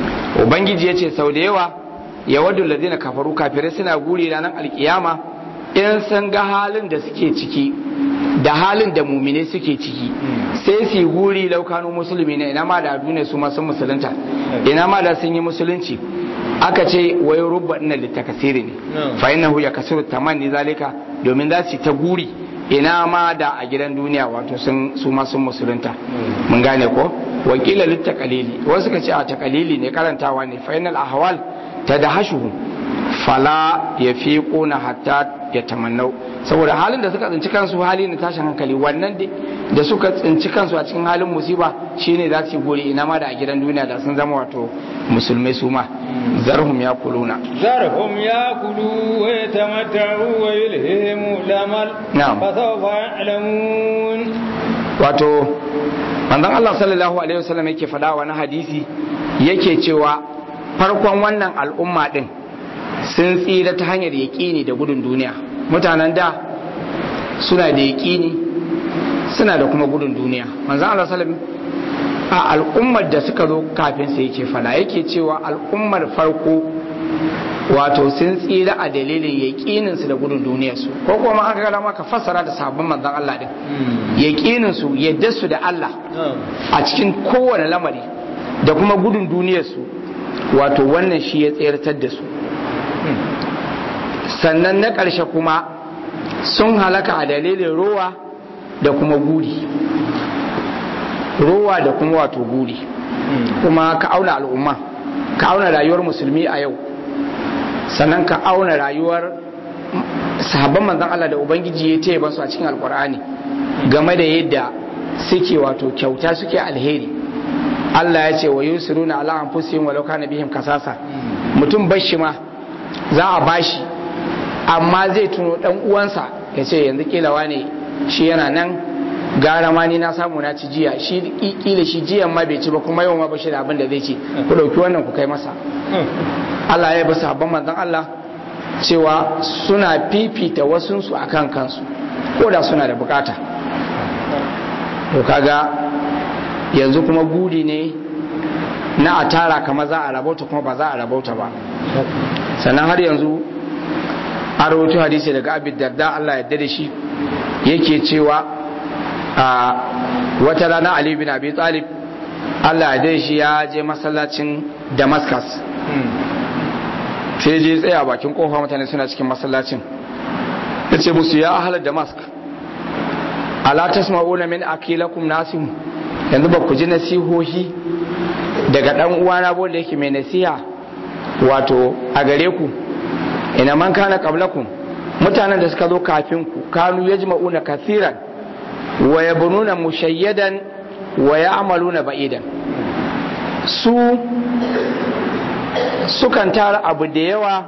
ubangiji ya ce sau da yawa ya waddu ladina kafaru kafirai suna guri ranar alkiyama in sun ga halin da suke ciki da halin da mumine suke ciki sai su yi guri laukanu musulmi ne ina ma da duniya su masu musulunta ina ma da sun yi musulunci aka ce wai rubba ina littakasiri ne fa innahu ya kasiru tamanni zalika domin za su ta guri ina ma da a gidan duniya wato sun su ma sun musulunta mun gane ko wakila littakalili wasu ka ce a takalili ne karantawa ne fa innal ahwal tadahashuhum fala yafiquna hatta yatamannau saboda halin da suka tsinci kansu hali na tashin hankali wannan da suka tsinci kansu a cikin halin musiba shine za su gori ina ma da a gidan duniya da sun zama wato musulmai su ma zarhum ya kuluna zarhum ya kulu wa yatamatta'u wa yulhimu lamal na'am fa sawfa ya'lamun wato manzon Allah sallallahu alaihi wasallam yake faɗa wani hadisi yake cewa farkon wannan al'umma din sun tsira ta hanyar yaƙini da gudun duniya mutanen da suna da yaƙini suna da kuma gudun duniya manzan Allah salam a al'ummar da suka zo kafin sai yake fada yake cewa al'ummar farko wato sun tsira a dalilin yaƙininsu da gudun duniyarsu ko kuma aka gada maka fassara da sabon manzan Allah din yaƙininsu yadda su da Allah a cikin kowane lamari da kuma gudun duniyarsu wato wannan shi ya tsayartar da su sannan na ƙarshe kuma sun halaka a dalilin rowa da kuma guri rowa da kuma wato guri kuma ka auna al'umma ka auna rayuwar musulmi a yau sannan ka auna rayuwar sahabban manzan Allah da Ubangiji ya taya basu a cikin alkur'ani game da yadda suke wato kyauta suke alheri Allah ya ce wa yusiruna ala anfusihim walau kana bihim kasasa mutum bashi ma za a bashi amma zai tuno dan uwansa ya ce yanzu kilawa ne shi yana nan gara ma ni na samu na ci jiya shi kila shi jiyan ma bai ci ba kuma yau ma ba shi da abin da zai ci ku dauki wannan ku kai masa Allah ya bi sabon manzon Allah cewa suna fifita wasunsu akan kansu ko da suna da bukata to kaga yanzu kuma gudi ne na a tara kama za a rabauta kuma ba za a rabauta ba sannan har yanzu a rahoto hadisi daga abin darda Allah ya da shi yake cewa a wata rana Ali bin Abi Talib Allah ya da shi ya je masallacin Damascus sai je tsaya bakin kofa mutane suna cikin masallacin ya ce musu ya ahalar Damask ala tasma'una min akilakum nasim yanzu ba ku ji nasihohi daga dan uwana bo da yake mai nasiha wato a gare ku ina man kana qablakum mutanen da suka zo kafin ku kanu yajma'una kathiran wa yabnuna mushayyadan wa ya'maluna ba'idan su sukan tara abu da yawa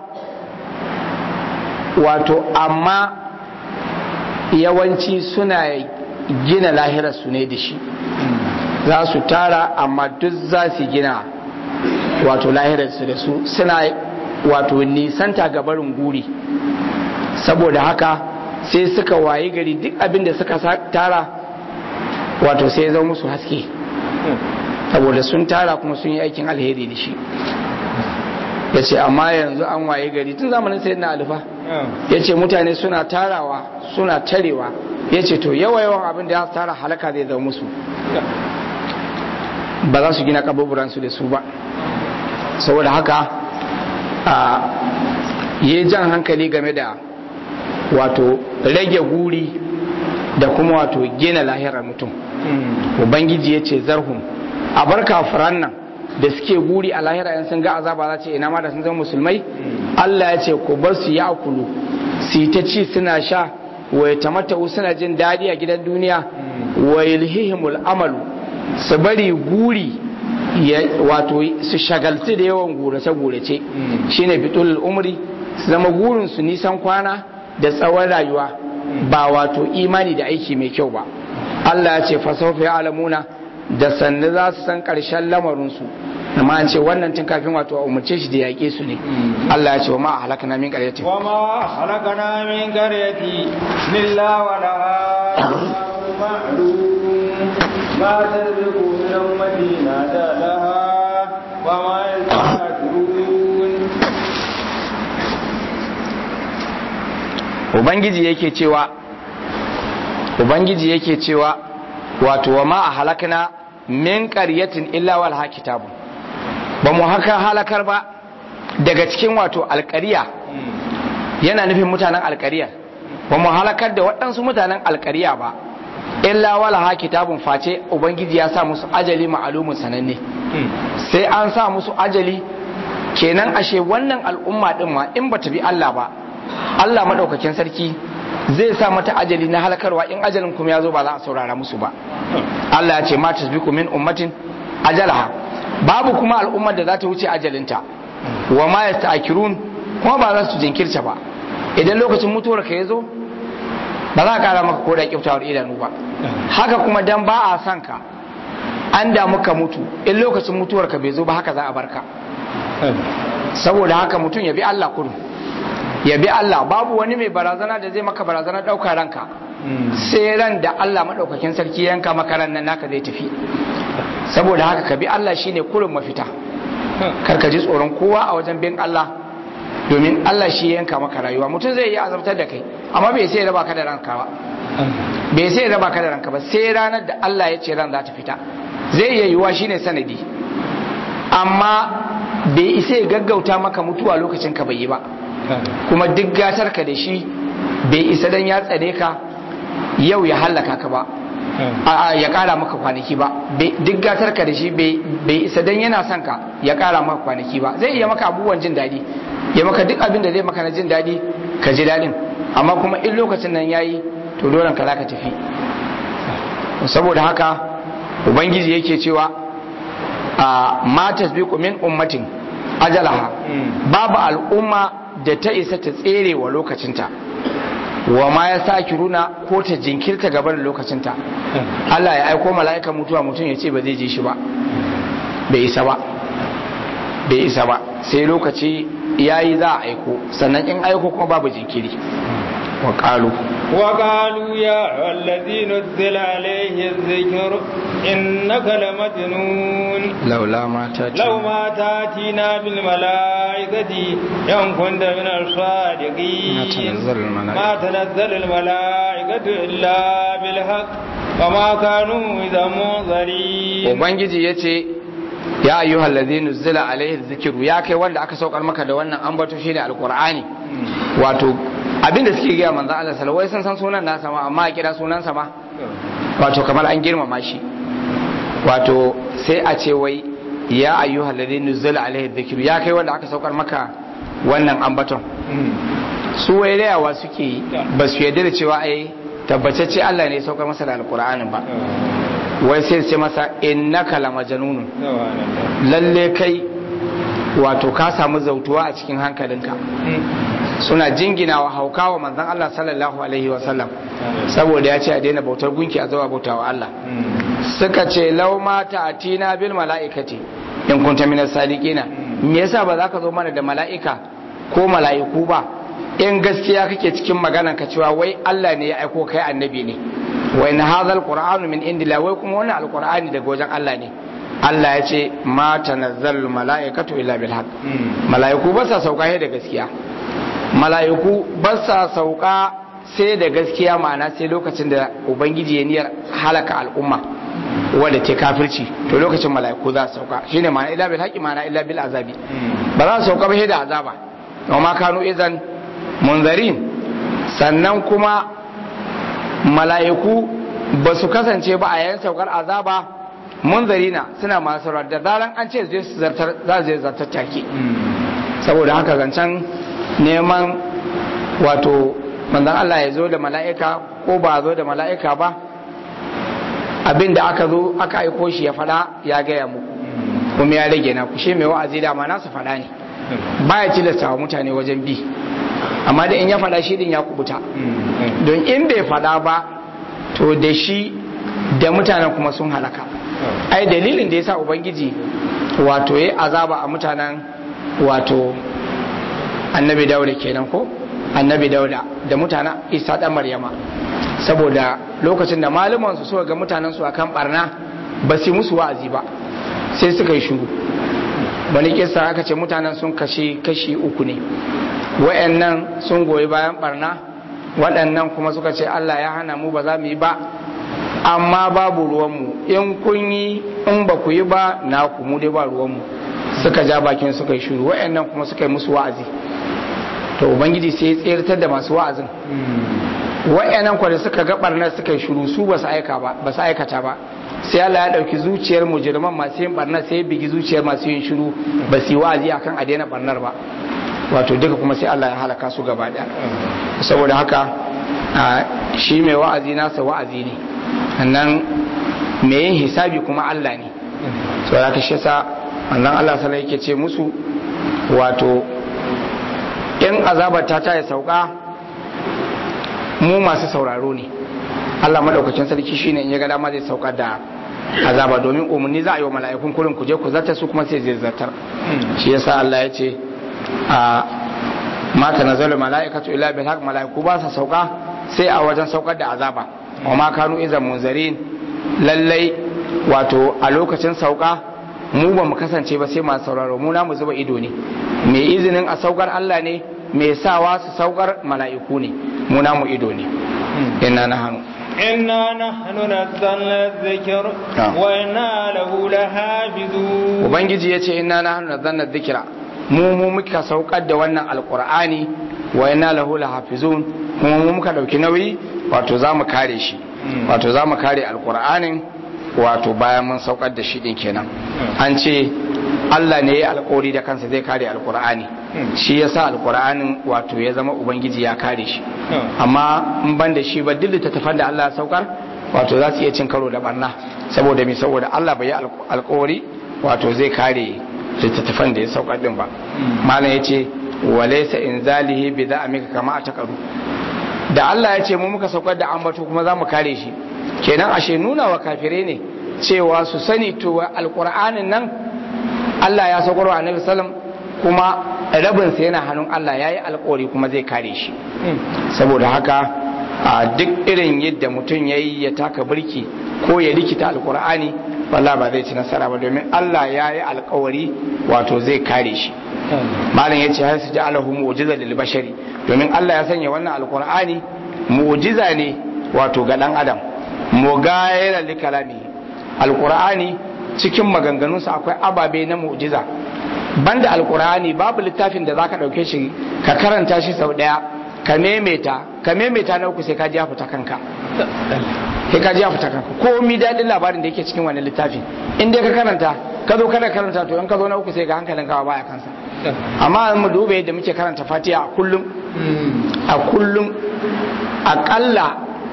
wato amma yawanci suna gina lahirar su ne da shi za su tara amma duk za su gina wato lahirarsu da su suna wato nisanta gabarin guri saboda haka sai suka wayi gari duk abin da suka tara wato sai zama musu haske saboda sun tara kuma sun yi aikin alheri da shi ya ce amma yanzu an waye gari tun zamanin sai na alifa ya ce mutane suna tarawa suna tarewa ya ce to yawa yawan abin da ya tara halaka zai zama musu ba za su gina kaburburansu da su ba saboda haka a yi jan hankali game da wato rage guri da kuma wato gina lahirar mutum ubangiji ya ce zarhun a bar kafiran nan da suke guri a lahira yan sun ga azaba za ce ina ma da sun zama musulmai Allah ya ce ku bar su ya akulu su yi ta ci suna sha wa ya tamatta'u suna jin daɗi a gidan duniya wa yulhihimul amalu su bari guri wato su shagaltu da yawan gurace-gurace shine fitul umri su zama gurin su nisan kwana da tsawon rayuwa ba wato imani da aiki mai kyau ba Allah ya ce fasaufa ya alamuna da sannu za su san ƙarshen lamarinsu amma an ce wannan tun kafin wato a umarce shi da yaƙe su ne Allah ya ce wa ma halakana min qaryati wa ma halakana min qaryati illa wa laha ma'lum ma tarbiqu min ummati nada laha wa ma yastaghfirun ubangiji yake cewa ubangiji yake cewa wato wa ma a halakna min qaryatin illa wal kitabu ba mu haka halakar ba daga cikin wato alƙariya yana nufin mutanen alƙariya ba mu halakar da waɗansu mutanen alƙariya ba illa wala ha kitabun face ubangiji ya sa musu ajali ma'alumin sananne sai an sa musu ajali kenan ashe wannan al'umma din ma in bata bi Allah ba Allah madaukakin sarki zai sa mata ajali na halakarwa in ajalin kuma ya zo ba za a saurara musu ba Allah ya ce ma tasbiqu min ummatin ajalaha babu kuma al'ummar da za ta wuce ajalinta wa ma yasta'kirun kuma ba za su jinkirta ba idan lokacin mutuwar ka ya zo ba za a kara maka ko da kiftawar idanu ba haka kuma dan ba a son ka an da muka mutu in lokacin mutuwar ka bai zo ba haka za a barka saboda haka mutum ya bi Allah kudu ya bi Allah babu wani mai barazana da zai maka barazana ɗauka ranka sai ran da Allah maɗaukakin sarki yanka maka ran nan naka zai tafi saboda haka ka bi Allah shine kurin mafita kar ka ji tsoron kowa a wajen bin Allah domin Allah shi yanka maka rayuwa mutum zai yi azabtar da kai amma bai sai raba ka da ranka ba bai sai raba ka da ranka ba sai ranar da Allah ya ce ran za ta fita zai iya yiwuwa shine sanadi amma bai isa ya gaggauta maka mutuwa lokacin ka bai yi ba kuma duk gatar ka da shi bai isa dan ya tsare ka yau ya hallaka ka ba a ya kara maka kwanaki ba duk gatar ka da shi bai isa dan yana son ka ya kara maka kwanaki ba zai iya maka abubuwan jin daɗi ya maka duk abin da zai maka na jin daɗi ka ji daɗin amma kuma in lokacin nan yayi to dole ka za ka tafi saboda haka ubangiji yake cewa a ma tasbiqu min ummatin ajalaha babu al'umma da ta isa ta tsere wa lokacinta wa ma ya sa runa ko ta jinkirta gaban lokacinta Allah ya aiko mala'ika mutuwa mutum ya ce ba zai je shi ba bai isa ba bai isa ba sai lokaci yayi za a aiko sannan in aiko kuma babu jinkiri wa qalu wa qalu ya allazi nuzila alayhi dhikr innaka lamajnun laula ma tati law ma tatina bil malaikati yan kunta min as-sadiqin ma tanazzalu al malaikatu illa bil haqq wama kanu idha munzarin ubangiji yace ya ayyuhal ladhina nuzila alayhi dhikru ya kai wanda aka saukar maka da wannan ambato shine alqur'ani wato abinda suke gaya manzo Allah sallallahu alaihi wasallam san sunan nasa ma amma a kira sunan sa ma wato kamar an girmama shi wato sai a ce wai ya ayyuhal ladhina nuzila alayhi dhikru ya kai wanda aka saukar maka wannan ambaton su wai rayawa suke ba su yarda da cewa ai tabbatacce Allah ne ya saukar masa da alqur'anin ba wai sai sai masa innaka lamajnun lalle kai wato ka samu zautuwa a cikin hankalinka suna jinginawa haukawa manzon Allah sallallahu alaihi wasallam saboda ya ce a daina bautar gunki a zuwa bautawa Allah suka ce lau ma ta'tina bil mala'ikati in kunta minas sadiqina me yasa ba za ka zo mana da mala'ika ko mala'iku ba in gaskiya kake cikin maganan ka cewa wai Allah ne ya aiko kai annabi ne wa in hadha alqur'anu min indillah wai kuma wannan alqur'ani daga wajen Allah ne Allah ya ce ma tanazzalul mala'ikatu illa bil haqq mala'iku ba sa sauka sai da gaskiya mala'iku ba sa sauka sai da gaskiya ma'ana sai lokacin da ubangiji ya niyyar halaka al'umma wanda ke kafirci to lokacin mala'iku za su sauka shine ma'ana illa bil haqqi ma'ana illa bil azabi ba za su sauka ba sai da azaba wa ma kanu idan munzarin sannan kuma mala'iku ba su kasance ba a yayin saukar azaba munzarina suna masu saurar da zaran an ce zai su zartar za su zartar take saboda haka zancen neman wato manzon Allah ya zo da mala'ika ko ba zo da mala'ika ba abin da aka zo aka aiko shi ya fada ya gaya muku kuma ya rage na kushe mai wa'azi da ma nasu fada ne baya tilasta wa mutane wajen bi amma da in ya fada shi din ya kubuta don in bai fada ba to da shi da mutanen kuma sun halaka ai dalilin da yasa ubangiji wato ya azaba a mutanen wato annabi dauda kenan ko annabi dauda da mutanen isa dan maryama saboda lokacin da malaman su suka ga mutanen su akan barna ba su musu wa'azi ba sai suka yi shuru wani kisa aka ce mutanen sun kashe kashi uku ne wayannan sun goyi bayan barna waɗannan kuma suka ce Allah ya hana mu ba za mu yi ba amma babu ruwanmu in kun yi in ba ku yi ba na ku mu dai ba ruwanmu suka ja bakin suka yi shuru waɗannan kuma suka yi musu wa'azi to ubangiji sai ya tsirtar da masu wa'azin waɗannan kwa da suka ga barnar suka yi shuru su ba su aika ba ba su aikata ba sai Allah ya ɗauki zuciyar mujirman masu yin barnar sai ya bigi zuciyar masu yin shuru ba su yi wa'azi akan a daina barnar ba wato duka kuma sai Allah ya halaka su gaba ɗaya saboda haka shi mai wa'azi nasa wa'azi ne sannan mai yin hisabi kuma Allah ne so ya kashe sa wannan Allah sala yake ce musu wato in azabar ta ta ya sauka mu masu sauraro ne Allah maɗaukacin sarki shine in ya ga dama zai sauka da azaba domin umarni za a yi wa mala'ikun kurin ku je ku zartar su kuma sai zai zartar shi yasa Allah ya ce a mata nazalu mala'ikatu illa bil haqq mala'iku ba sa sauka sai a wajen saukar da azaba wa ma kanu izan munzarin lallai wato a lokacin sauka mu ba mu kasance ba sai masu sauraro mu mu zuba ido ne mai izinin a saukar Allah ne mai sawa su saukar mala'iku ne mu mu ido ne inna na hannu إنا نحن نزلنا الذكر وإنا له لحافظون ubangiji ya ce inna nahnu nazzalna dhikra mu mu muka saukar da wannan alqur'ani wa inna lahu lahafizun kuma mu muka dauki nauyi wato za mu kare shi wato za mu kare alqur'anin wato bayan mun saukar da shi din kenan an ce Allah ne ya alkawari da kansa zai kare alkur'ani shi yasa alkur'anin wato ya zama ubangiji ya kare shi amma in ban da shi ba duk littattafan da Allah ya saukar wato za su iya cin karo da barna saboda me saboda Allah bai yi alkawari wato zai kare littattafan da ya saukar din ba malam yace walaysa inzalihi bi da'amika kama atakaru da Allah ya ce mu muka saukar da ambato kuma za mu kare shi kenan ashe nuna wa kafirai ne cewa su sani to alkur'anin nan Allah ya saukar wa annabi sallam kuma rabinsa yana hannun Allah ya yi alkawari kuma zai kare shi saboda haka a duk irin yadda mutum ya yi ya taka birki ko ya rikita alkur'ani wallah ba zai ci nasara ba domin Allah ya yi alkawari wato zai kare shi malam ya ce har su ji alahu mu'jiza lil bashari domin Allah ya sanya wannan alkur'ani mu'jiza ne wato ga dan adam mugayira li kalami alkur'ani cikin maganganunsa akwai ababe na mu'jiza banda alkur'ani babu littafin da zaka dauke shi ka karanta shi sau daya ka memeta ka memeta na uku sai ka ji ya fita kanka sai ka ji ya fita kanka ko mi dadin labarin da yake cikin wannan littafin in dai ka karanta ka zo kana karanta to in ka zo na uku sai ga hankalin ka baya kansa amma mu duba yadda muke karanta fatiha a kullum a kullum akalla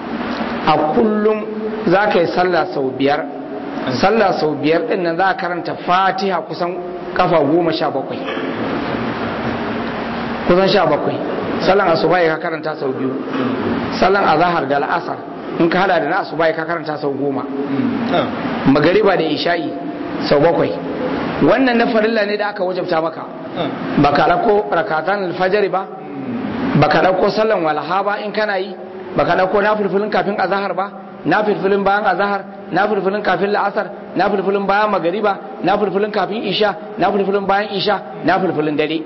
a kullum za ka yi sallah sau biyar sallah sau biyar din nan za a karanta fatiha kusan kafa goma sha bakwai kusan sha bakwai sallan asuba ka karanta sau biyu sallan azahar da la'asar in ka hada da na asuba ka karanta sau goma magariba da isha'i sau bakwai wannan na farilla ne da aka wajabta maka baka dauko rakatan alfajari ba baka dauko sallan walaha ba in kana yi baka dauko na fulfulin kafin azahar ba na fulfulin bayan azahar na fulfulin kafin la'asar na fulfulin bayan magariba na fulfulin kafin isha na fulfulin bayan isha na fulfulin dare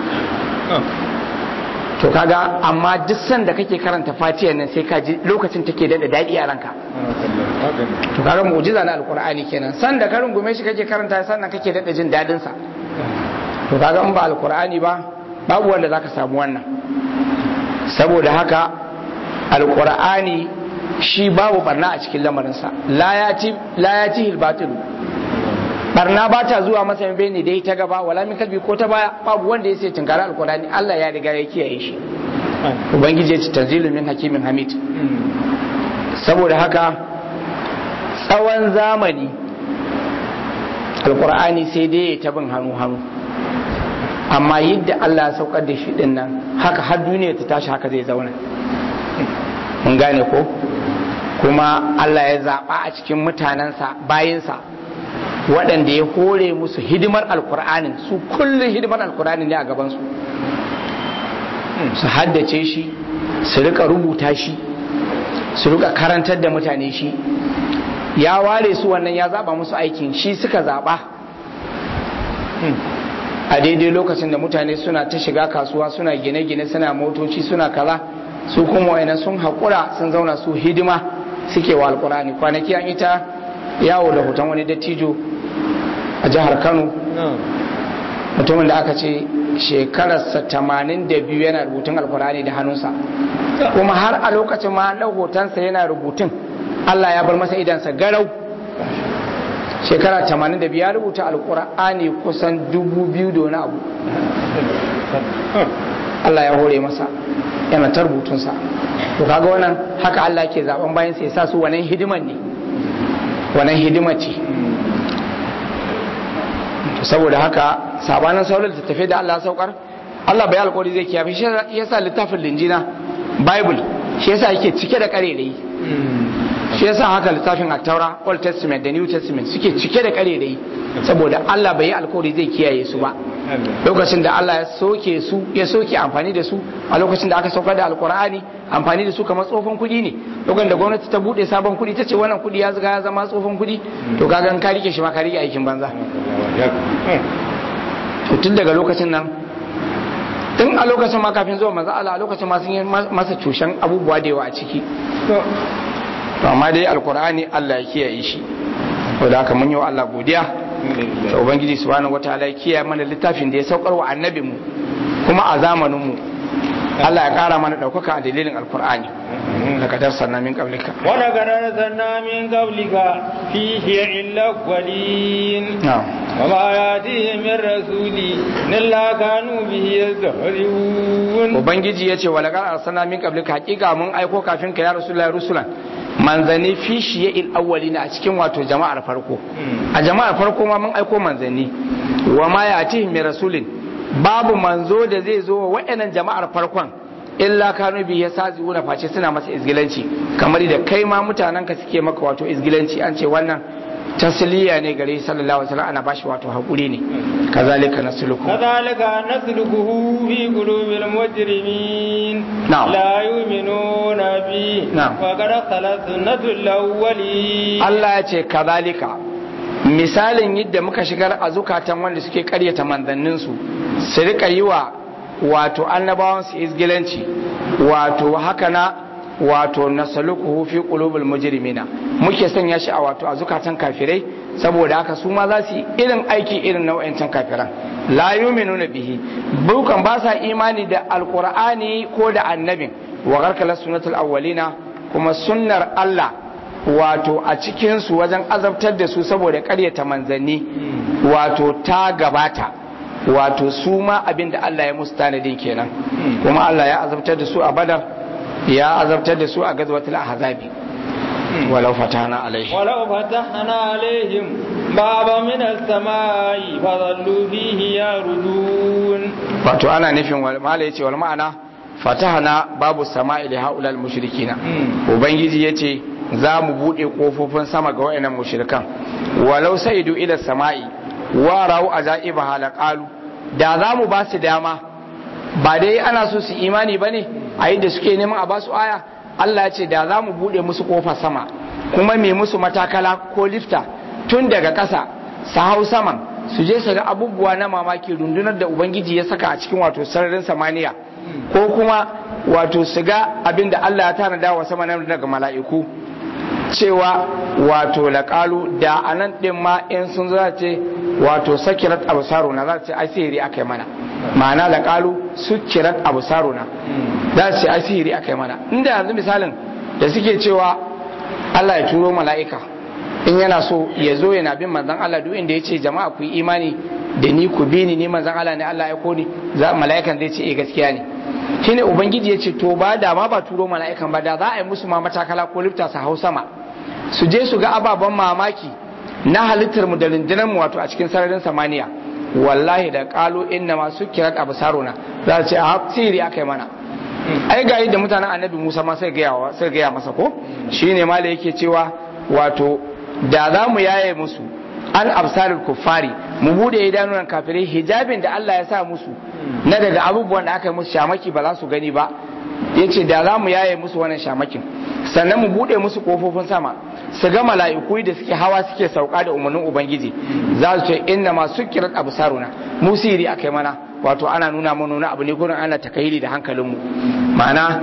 to kaga amma duk sanda kake karanta fatiyar nan sai ka ji lokacin take da daɗi a ranka to kaga mu'jiza na alqur'ani kenan sanda ka rungume shi kake karanta sannan kake daɗa jin daɗin sa to kaga in ba alqur'ani ba babu wanda zaka samu wannan saboda haka alqur'ani shi babu barna a cikin lamarinsa la yati la yati al barna ba ta zuwa masa bai ne dai ta gaba wala min kalbi ko ta baya babu wanda ya sai tunkara alqur'ani Allah ya riga ya kiyaye shi ubangiji ya ce tanzilun min hakimin hamid saboda haka tsawon zamani alqur'ani sai dai ya tabin hannu hannu amma yadda Allah ya saukar da shi din nan haka har duniya ta tashi haka zai zauna mun gane ko kuma Allah ya zaɓa a cikin mutanensa bayinsa waɗanda ya hore musu hidimar alkur'anin su kullum hidimar alkur'anin ne a gabansu su haddace shi su rika rubuta shi su rika karantar da mutane shi ya ware su wannan ya zaɓa musu aikin shi suka zaɓa a daidai lokacin da mutane suna ta shiga kasuwa suna gine-gine suna motoci suna kaza su kuma wayannan sun haƙura sun zauna su hidima suke wa alkur'ani kwanaki an ita yawo da hoton wani dattijo a jihar kano mutumin da aka ce shekararsa tamanin da biyu yana rubutun alkur'ani da hannunsa kuma har a lokacin ma ɗau hotonsa yana rubutun allah ya bar masa idansa garau shekara tamanin da biyu ya rubuta alkur'ani kusan dubu biyu da wani abu allah ya hore masa yana ta rubutunsa to kaga wannan haka allah ke zaben bayan sai sa su wannan hidiman ne wannan hidima ce saboda haka sabanin sauran littattafai da Allah saukar Allah bai alƙawari zai kiyaye shi yasa littafin linjina bible shi yasa yake cike da karerai shi yasa haka littafin at-taura old testament da new testament suke cike da karerai saboda Allah bai yi alƙawari zai kiyaye su ba lokacin da Allah ya soke su ya soke amfani da su a lokacin da aka saukar da alkur'ani amfani da su kamar tsofan kuɗi ne lokacin da gwamnati ta bude sabon kuɗi ta ce wannan kuɗi ya zaga ya zama tsofan kuɗi to kaga ka rike shi ma ka rike aikin banza to tun daga lokacin nan tun a lokacin ma kafin zuwa manzo Allah a lokacin ma sun yi masa cushen abubuwa da yawa a ciki to amma dai alkur'ani Allah ya kiyaye shi da haka mun yi wa Allah godiya da ubangiji subhanahu wataala ya kiyaye mana littafin da ya saukar wa annabi mu kuma a zamanin mu Allah ya kara mana daukaka a dalilin alkur'ani daga darsanna min qablika wa daga darsanna min qablika fihi illa qalin wa ma yatihim min rasuli illa kanu bihi yastahzi'un ubangiji yace wa laqad arsalna min qablika hakika mun aiko kafin ka ya rasulullahi rusulan manzanni fi shiye awwalina a cikin wato jama'ar farko a jama'ar farko ma mun aiko manzanni wa ma yatihim min rasulin babu manzo da zai zo wa waɗannan jama'ar farkon illa kanu bi yasaziuna face suna masa izgilanci kamar da kai ma mutanen ka suke maka wato izgilanci an ce wannan tasliya ne gare sallallahu alaihi wasallam ana bashi wato hakuri ne kazalika nasluku kazalika naslukuhu fi qulubil mujrimin la yu'minuna bi wa qad khalat sunnatul awwalin Allah ya ce kazalika misalin yadda muka shigar a zukatan wanda suke karyata manzannin su su rika yi wa wato annabawan su izgilanci wato haka na wato nasalukuhu fi qulubil mujrimina muke sanya shi a wato a zukatan kafirai saboda haka su ma za su yi irin aiki irin na wayancan kafiran la yu'minuna bihi bukan ba sa imani da alqur'ani ko da annabin wa garkala sunnatul awwalina kuma sunnar Allah wato a cikin su wajen azabtar da su saboda ƙaryata manzanni wato ta gabata wato su ma abinda Allah ya musu tanadin kenan kuma Allah ya azabtar da su a badar ya azabtar da su a gazwatul ahzabi walau fatana alaihim walau fatahna alaihim baba min as-samai fadallu fihi yarudun wato ana nufin wal mala yace wal ma'ana fatahna babu samai li haulal mushrikina ubangiji yace za mu bude kofofin sama ga wayannan mushrikan walau saidu ila samai wa ra'u azaiba halaqalu da za mu ba su dama ba dai ana so su imani bane a da suke neman a basu aya Allah ya ce da za mu buɗe musu ƙofar sama kuma mai musu matakala ko lifta tun daga ƙasa su hau saman su je su ga abubuwa na mamaki rundunar da ubangiji ya saka a cikin wato sararin samaniya ko kuma wato su ga abin da Allah ya tanada wa sama nan daga mala'iku cewa wato laƙalu da a nan ɗin ma in sun za ce wato sakirat abu na za ce ai sihiri aka yi mana ma'ana laƙalu sukirat abu na za su ce ai sihiri aka yi mana inda yanzu misalin da suke cewa Allah ya turo mala'ika in yana so ya zo yana bin manzan Allah duk inda ya ce jama'a ku yi imani da ni ku bi ni ni manzan Allah ne Allah ya ko ni mala'ikan zai ce eh gaskiya ne shine ubangiji ya ce to ba da ma ba turo mala'ikan ba da za a yi musu ma matakala ko lifta su hau sama su je su ga ababen mamaki na halittar mu da rundunar mu wato a cikin sararin samaniya wallahi da kalu inna ma sukirat absaruna za su ce a sihiri aka yi mana ai ga yadda mutanen annabi Musa ma sai gaya sai gaya masa ko shine ma da yake cewa wato da za mu yaye musu an absarul kuffari mu bude idanunan kafirai hijabin da Allah ya sa musu na daga abubuwan da aka yi musu shamaki ba za su gani ba yace da za mu yaye musu wannan shamakin sannan mu bude musu kofofin sama su ga mala'iku da suke hawa suke sauka da umarnin ubangiji za su ce inna ma sukirat absaruna musiri akai mana wato ana nuna mana nuna abu ne gurin ana takayiri da hankalinmu ma'ana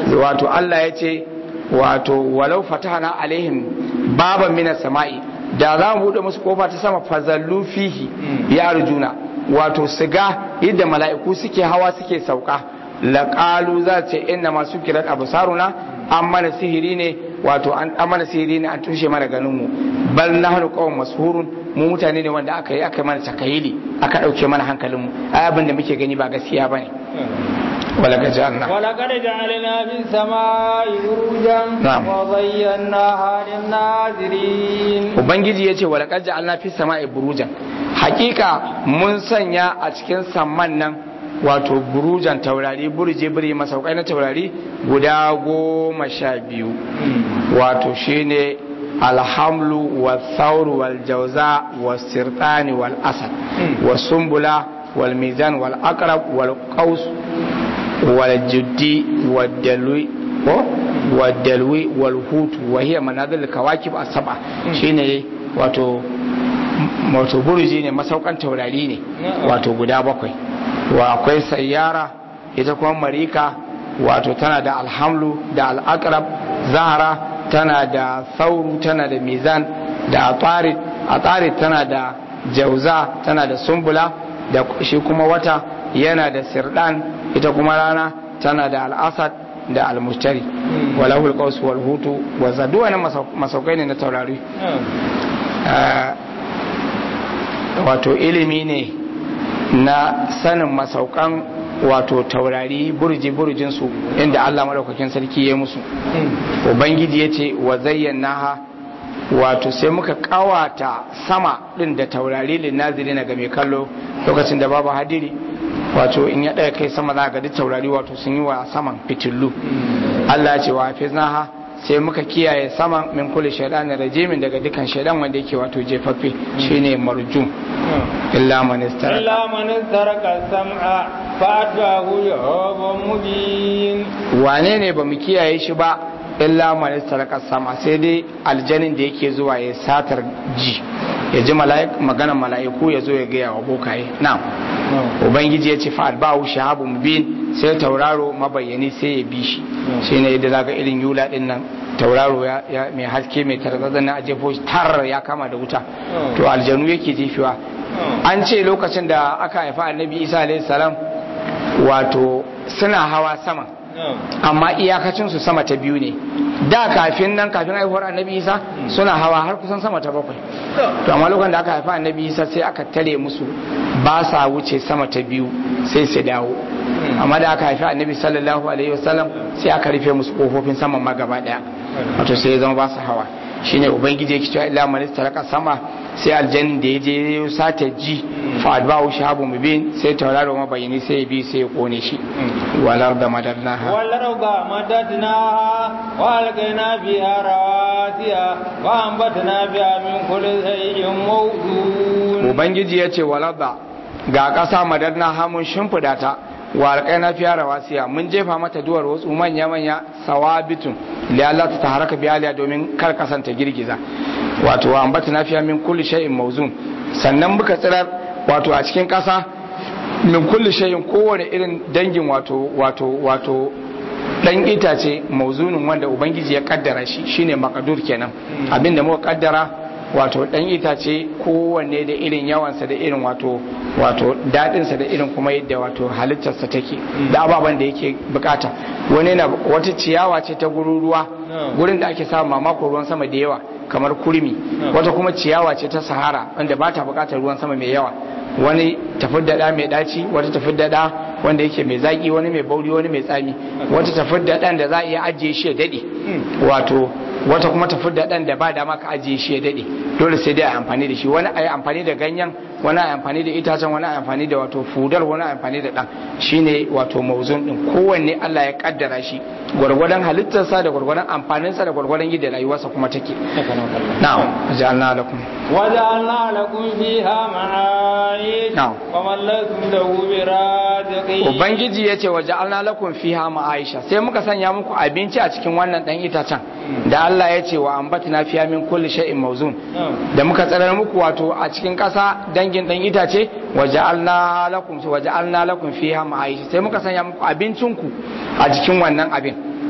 wato Allah ya ce wato walau fatahana alaihim baban minas sama'i da za mu buɗe musu kofa ta sama fazallu fihi ya arjuna wato su ga yadda mala'iku suke hawa suke sauka laƙalu za ce inna masu kiran abusaruna an mana sihiri ne wato an mana sihiri ne an tushe mana ganin mu bal nahnu qawm mashurun mu mutane ne wanda aka yi aka mana takayili aka dauke mana hankalin mu ai abin da muke gani ba gaskiya bane ولقد جعلنا ولقد جعلنا في السماء بروجا نعم. وزيناها للناظرين ubangiji ya ce wa laƙar ja'alna fi sama'i burujan hakika mun sanya a cikin samman nan wato burujan taurari burje biri masaukai na taurari guda goma sha biyu wato shine alhamlu wa thawru wal jauza wa sirtani wal asad wa sumbula wal mizan wal aqrab wal qaus wal juddi wal dalwi ko wal dalwi wal hut wa hiya manazil kawakib as-sab'a shine wato wato burji ne masaukan taurari ne wato guda bakwai wa akwai sayyara ita kuma marika wato tana da alhamlu da al'akrab zahara tana da sauru tana da mizan da atarit atarit tana da jauza tana da sumbula da shi kuma wata yana da sirdan ita kuma rana tana da al'asad da almustari walahul qaus wal hutu wa zadu wannan masaukai ne na taurari wato ilimi ne na sanin masaukan wato taurari burji burjin su inda Allah madaukakin sarki ya musu ubangiji ya ce wa zayyanaha wato sai muka kawata sama din da taurari linnaziri na ga mai kallo lokacin da babu hadiri wato in ya ɗaya kai sama za ga duk taurari wato sun yi wa saman fitillu Allah ya ce wa hafiznaha sai muka kiyaye saman min kulli shaytanin rajimin daga dukan shaydan wanda yake wato jefaffe shine marjum illa man istara إلا من استرك السمع فأتبعه شهاب مبين wane ne ba mu kiyaye shi ba illa man istara sama sai dai aljanin da yake zuwa ya satar ji ya ji mala'ik maganar mala'iku ya zo ya gaya wa bokaye na'am ubangiji ya ce fa'ad ba'u shahabu mubin sai tauraro mabayyani sai ya bi shi shi ne yadda zaka irin yula din nan tauraro ya ya- mai haske mai tarzazan na ajefo shi tar ya kama da wuta to aljanu yake jefewa an ce lokacin da aka haifa annabi isa alayhi salam wato suna hawa sama amma iyakacinsu sama ta biyu ne da kafin nan kafin haihuwar annabi isa suna hawa har kusan sama ta bakwai to amma lokacin da aka haifa annabi isa sai aka tare musu ba sa wuce sama ta biyu sai su dawo amma da aka haifi annabi sallallahu alaihi wasallam sai aka rufe musu kofofin saman ma gaba daya wato sai ya zama ba su hawa shine ubangiji yake cewa illa man istaraka sama sai aljannin da ya je ya sata ji fa adba'u shahabu mubin sai tauraro mabayini sai ya bi sai ya kone shi walar da madarnaha والأرض مددناها وألقينا فيها رواسي وأنبتنا فيها من كل شيء موزون ubangiji ya ce walarda ga ƙasa madarna hamun shimfiɗa ta wa alƙaina fiya rawasiya mun jefa mata duwar wasu manya manya sawabitun da Allah ta haraka biyaliya domin kar ƙasan ta girgiza wato wa ambata na fiya min kulli shay'in mawzun sannan muka tsirar wato a cikin ƙasa min kulli shay'in kowane irin dangin wato wato wato dan itace mauzunin wanda ubangiji ya kaddara shi shine makadur kenan abinda muka kaddara wato dan itace kowanne da irin yawansa da irin wato wato dadinsa da irin kuma yadda wato halittarsa take da ababen da yake bukata wani na wata ciyawa ce ta gurin ruwa gurin da ake samun mamako ruwan sama da yawa kamar kurmi wata kuma ciyawa ce ta sahara wanda ba ta bukatar ruwan sama mai yawa wani tafi da mai daci wata tafi da wanda yake mai zaki wani mai bauri wani mai tsami wata tafi da da za a iya ajiye shi ya dade wato wata kuma tafi da da ba dama ka ajiye shi ya dade dole sai dai a amfani da shi wani a yi amfani da ganyen wani a yi amfani da itacen wani a yi amfani da wato fudar wani a yi amfani da dan shine wato mauzun din kowanne Allah ya kaddara shi gwargwadon halittarsa da gwargwadon amfaninsa da gwargwadon yadda rayuwarsa kuma take na'am ja'alna lakum وجعلنا لكم فيها معايش نعم. ومن لكم له برازقين ubangiji ya ce waje alna lakum fiha ma'aisha sai muka sanya muku abinci a cikin wannan dan itacen da Allah ya ce wa ambatna fiha min kulli shay'in mawzun da muka tsarar muku wato a cikin ƙasa dangin dan itace waje alna lakum waje alna lakum fiha ma'aisha sai muka sanya muku abincinku a cikin wannan abin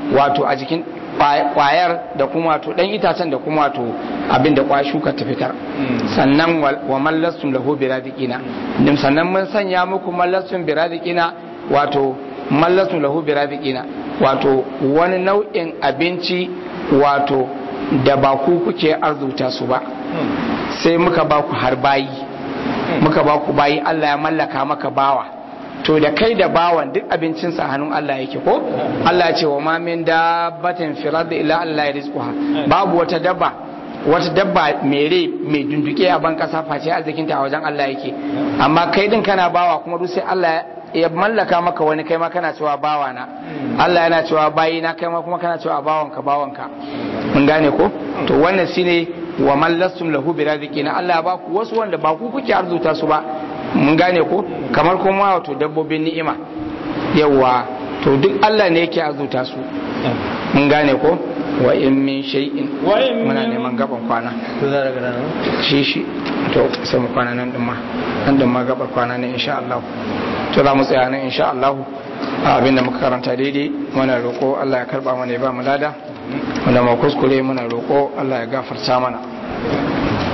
wato a jikin kwayar da kuma wato dan itacen da kuma wato abin da kwa shuka ta fitar sannan wa mallastum lahu biradikina dim sannan mun sanya muku mallastum biradikina wato mallastum lahu biradikina wato wani nau'in abinci wato da ba ku kuke arzuta su ba sai muka ba ku har bayi muka ba ku bayi Allah ya mallaka maka bawa to da kai da bawan duk abincinsa hannun Allah yake ko Allah ya ce wa ma min dabbatin fil ardi illa Allah ya rizquha babu wata dabba wata dabba mai rai mai dunduke a ban kasa face arzikinta a wajen Allah yake amma kai din kana bawa kuma duk sai Allah ya mallaka maka wani kai ma kana cewa bawa na Allah yana cewa bayi na kai ma kuma kana cewa bawanka bawanka mun gane ko to wannan shine wa mallastum lahu birazikina Allah ya baku wasu wanda ba ku kuke arzuta su ba mun gane ko kamar kuma wato dabbobin ni'ima yawa to duk Allah ne yake arzuta su mun gane ko wa in min shay'in muna neman gaban kwana to za daga nan shi shi to sai mu kwana nan din ma nan din ma gabar kwana ne insha Allah to za mu tsaya nan insha Allah abin da muka karanta daidai muna roko Allah ya karba mana ya ba mu lada wanda ma kuskure muna roko Allah ya gafarta mana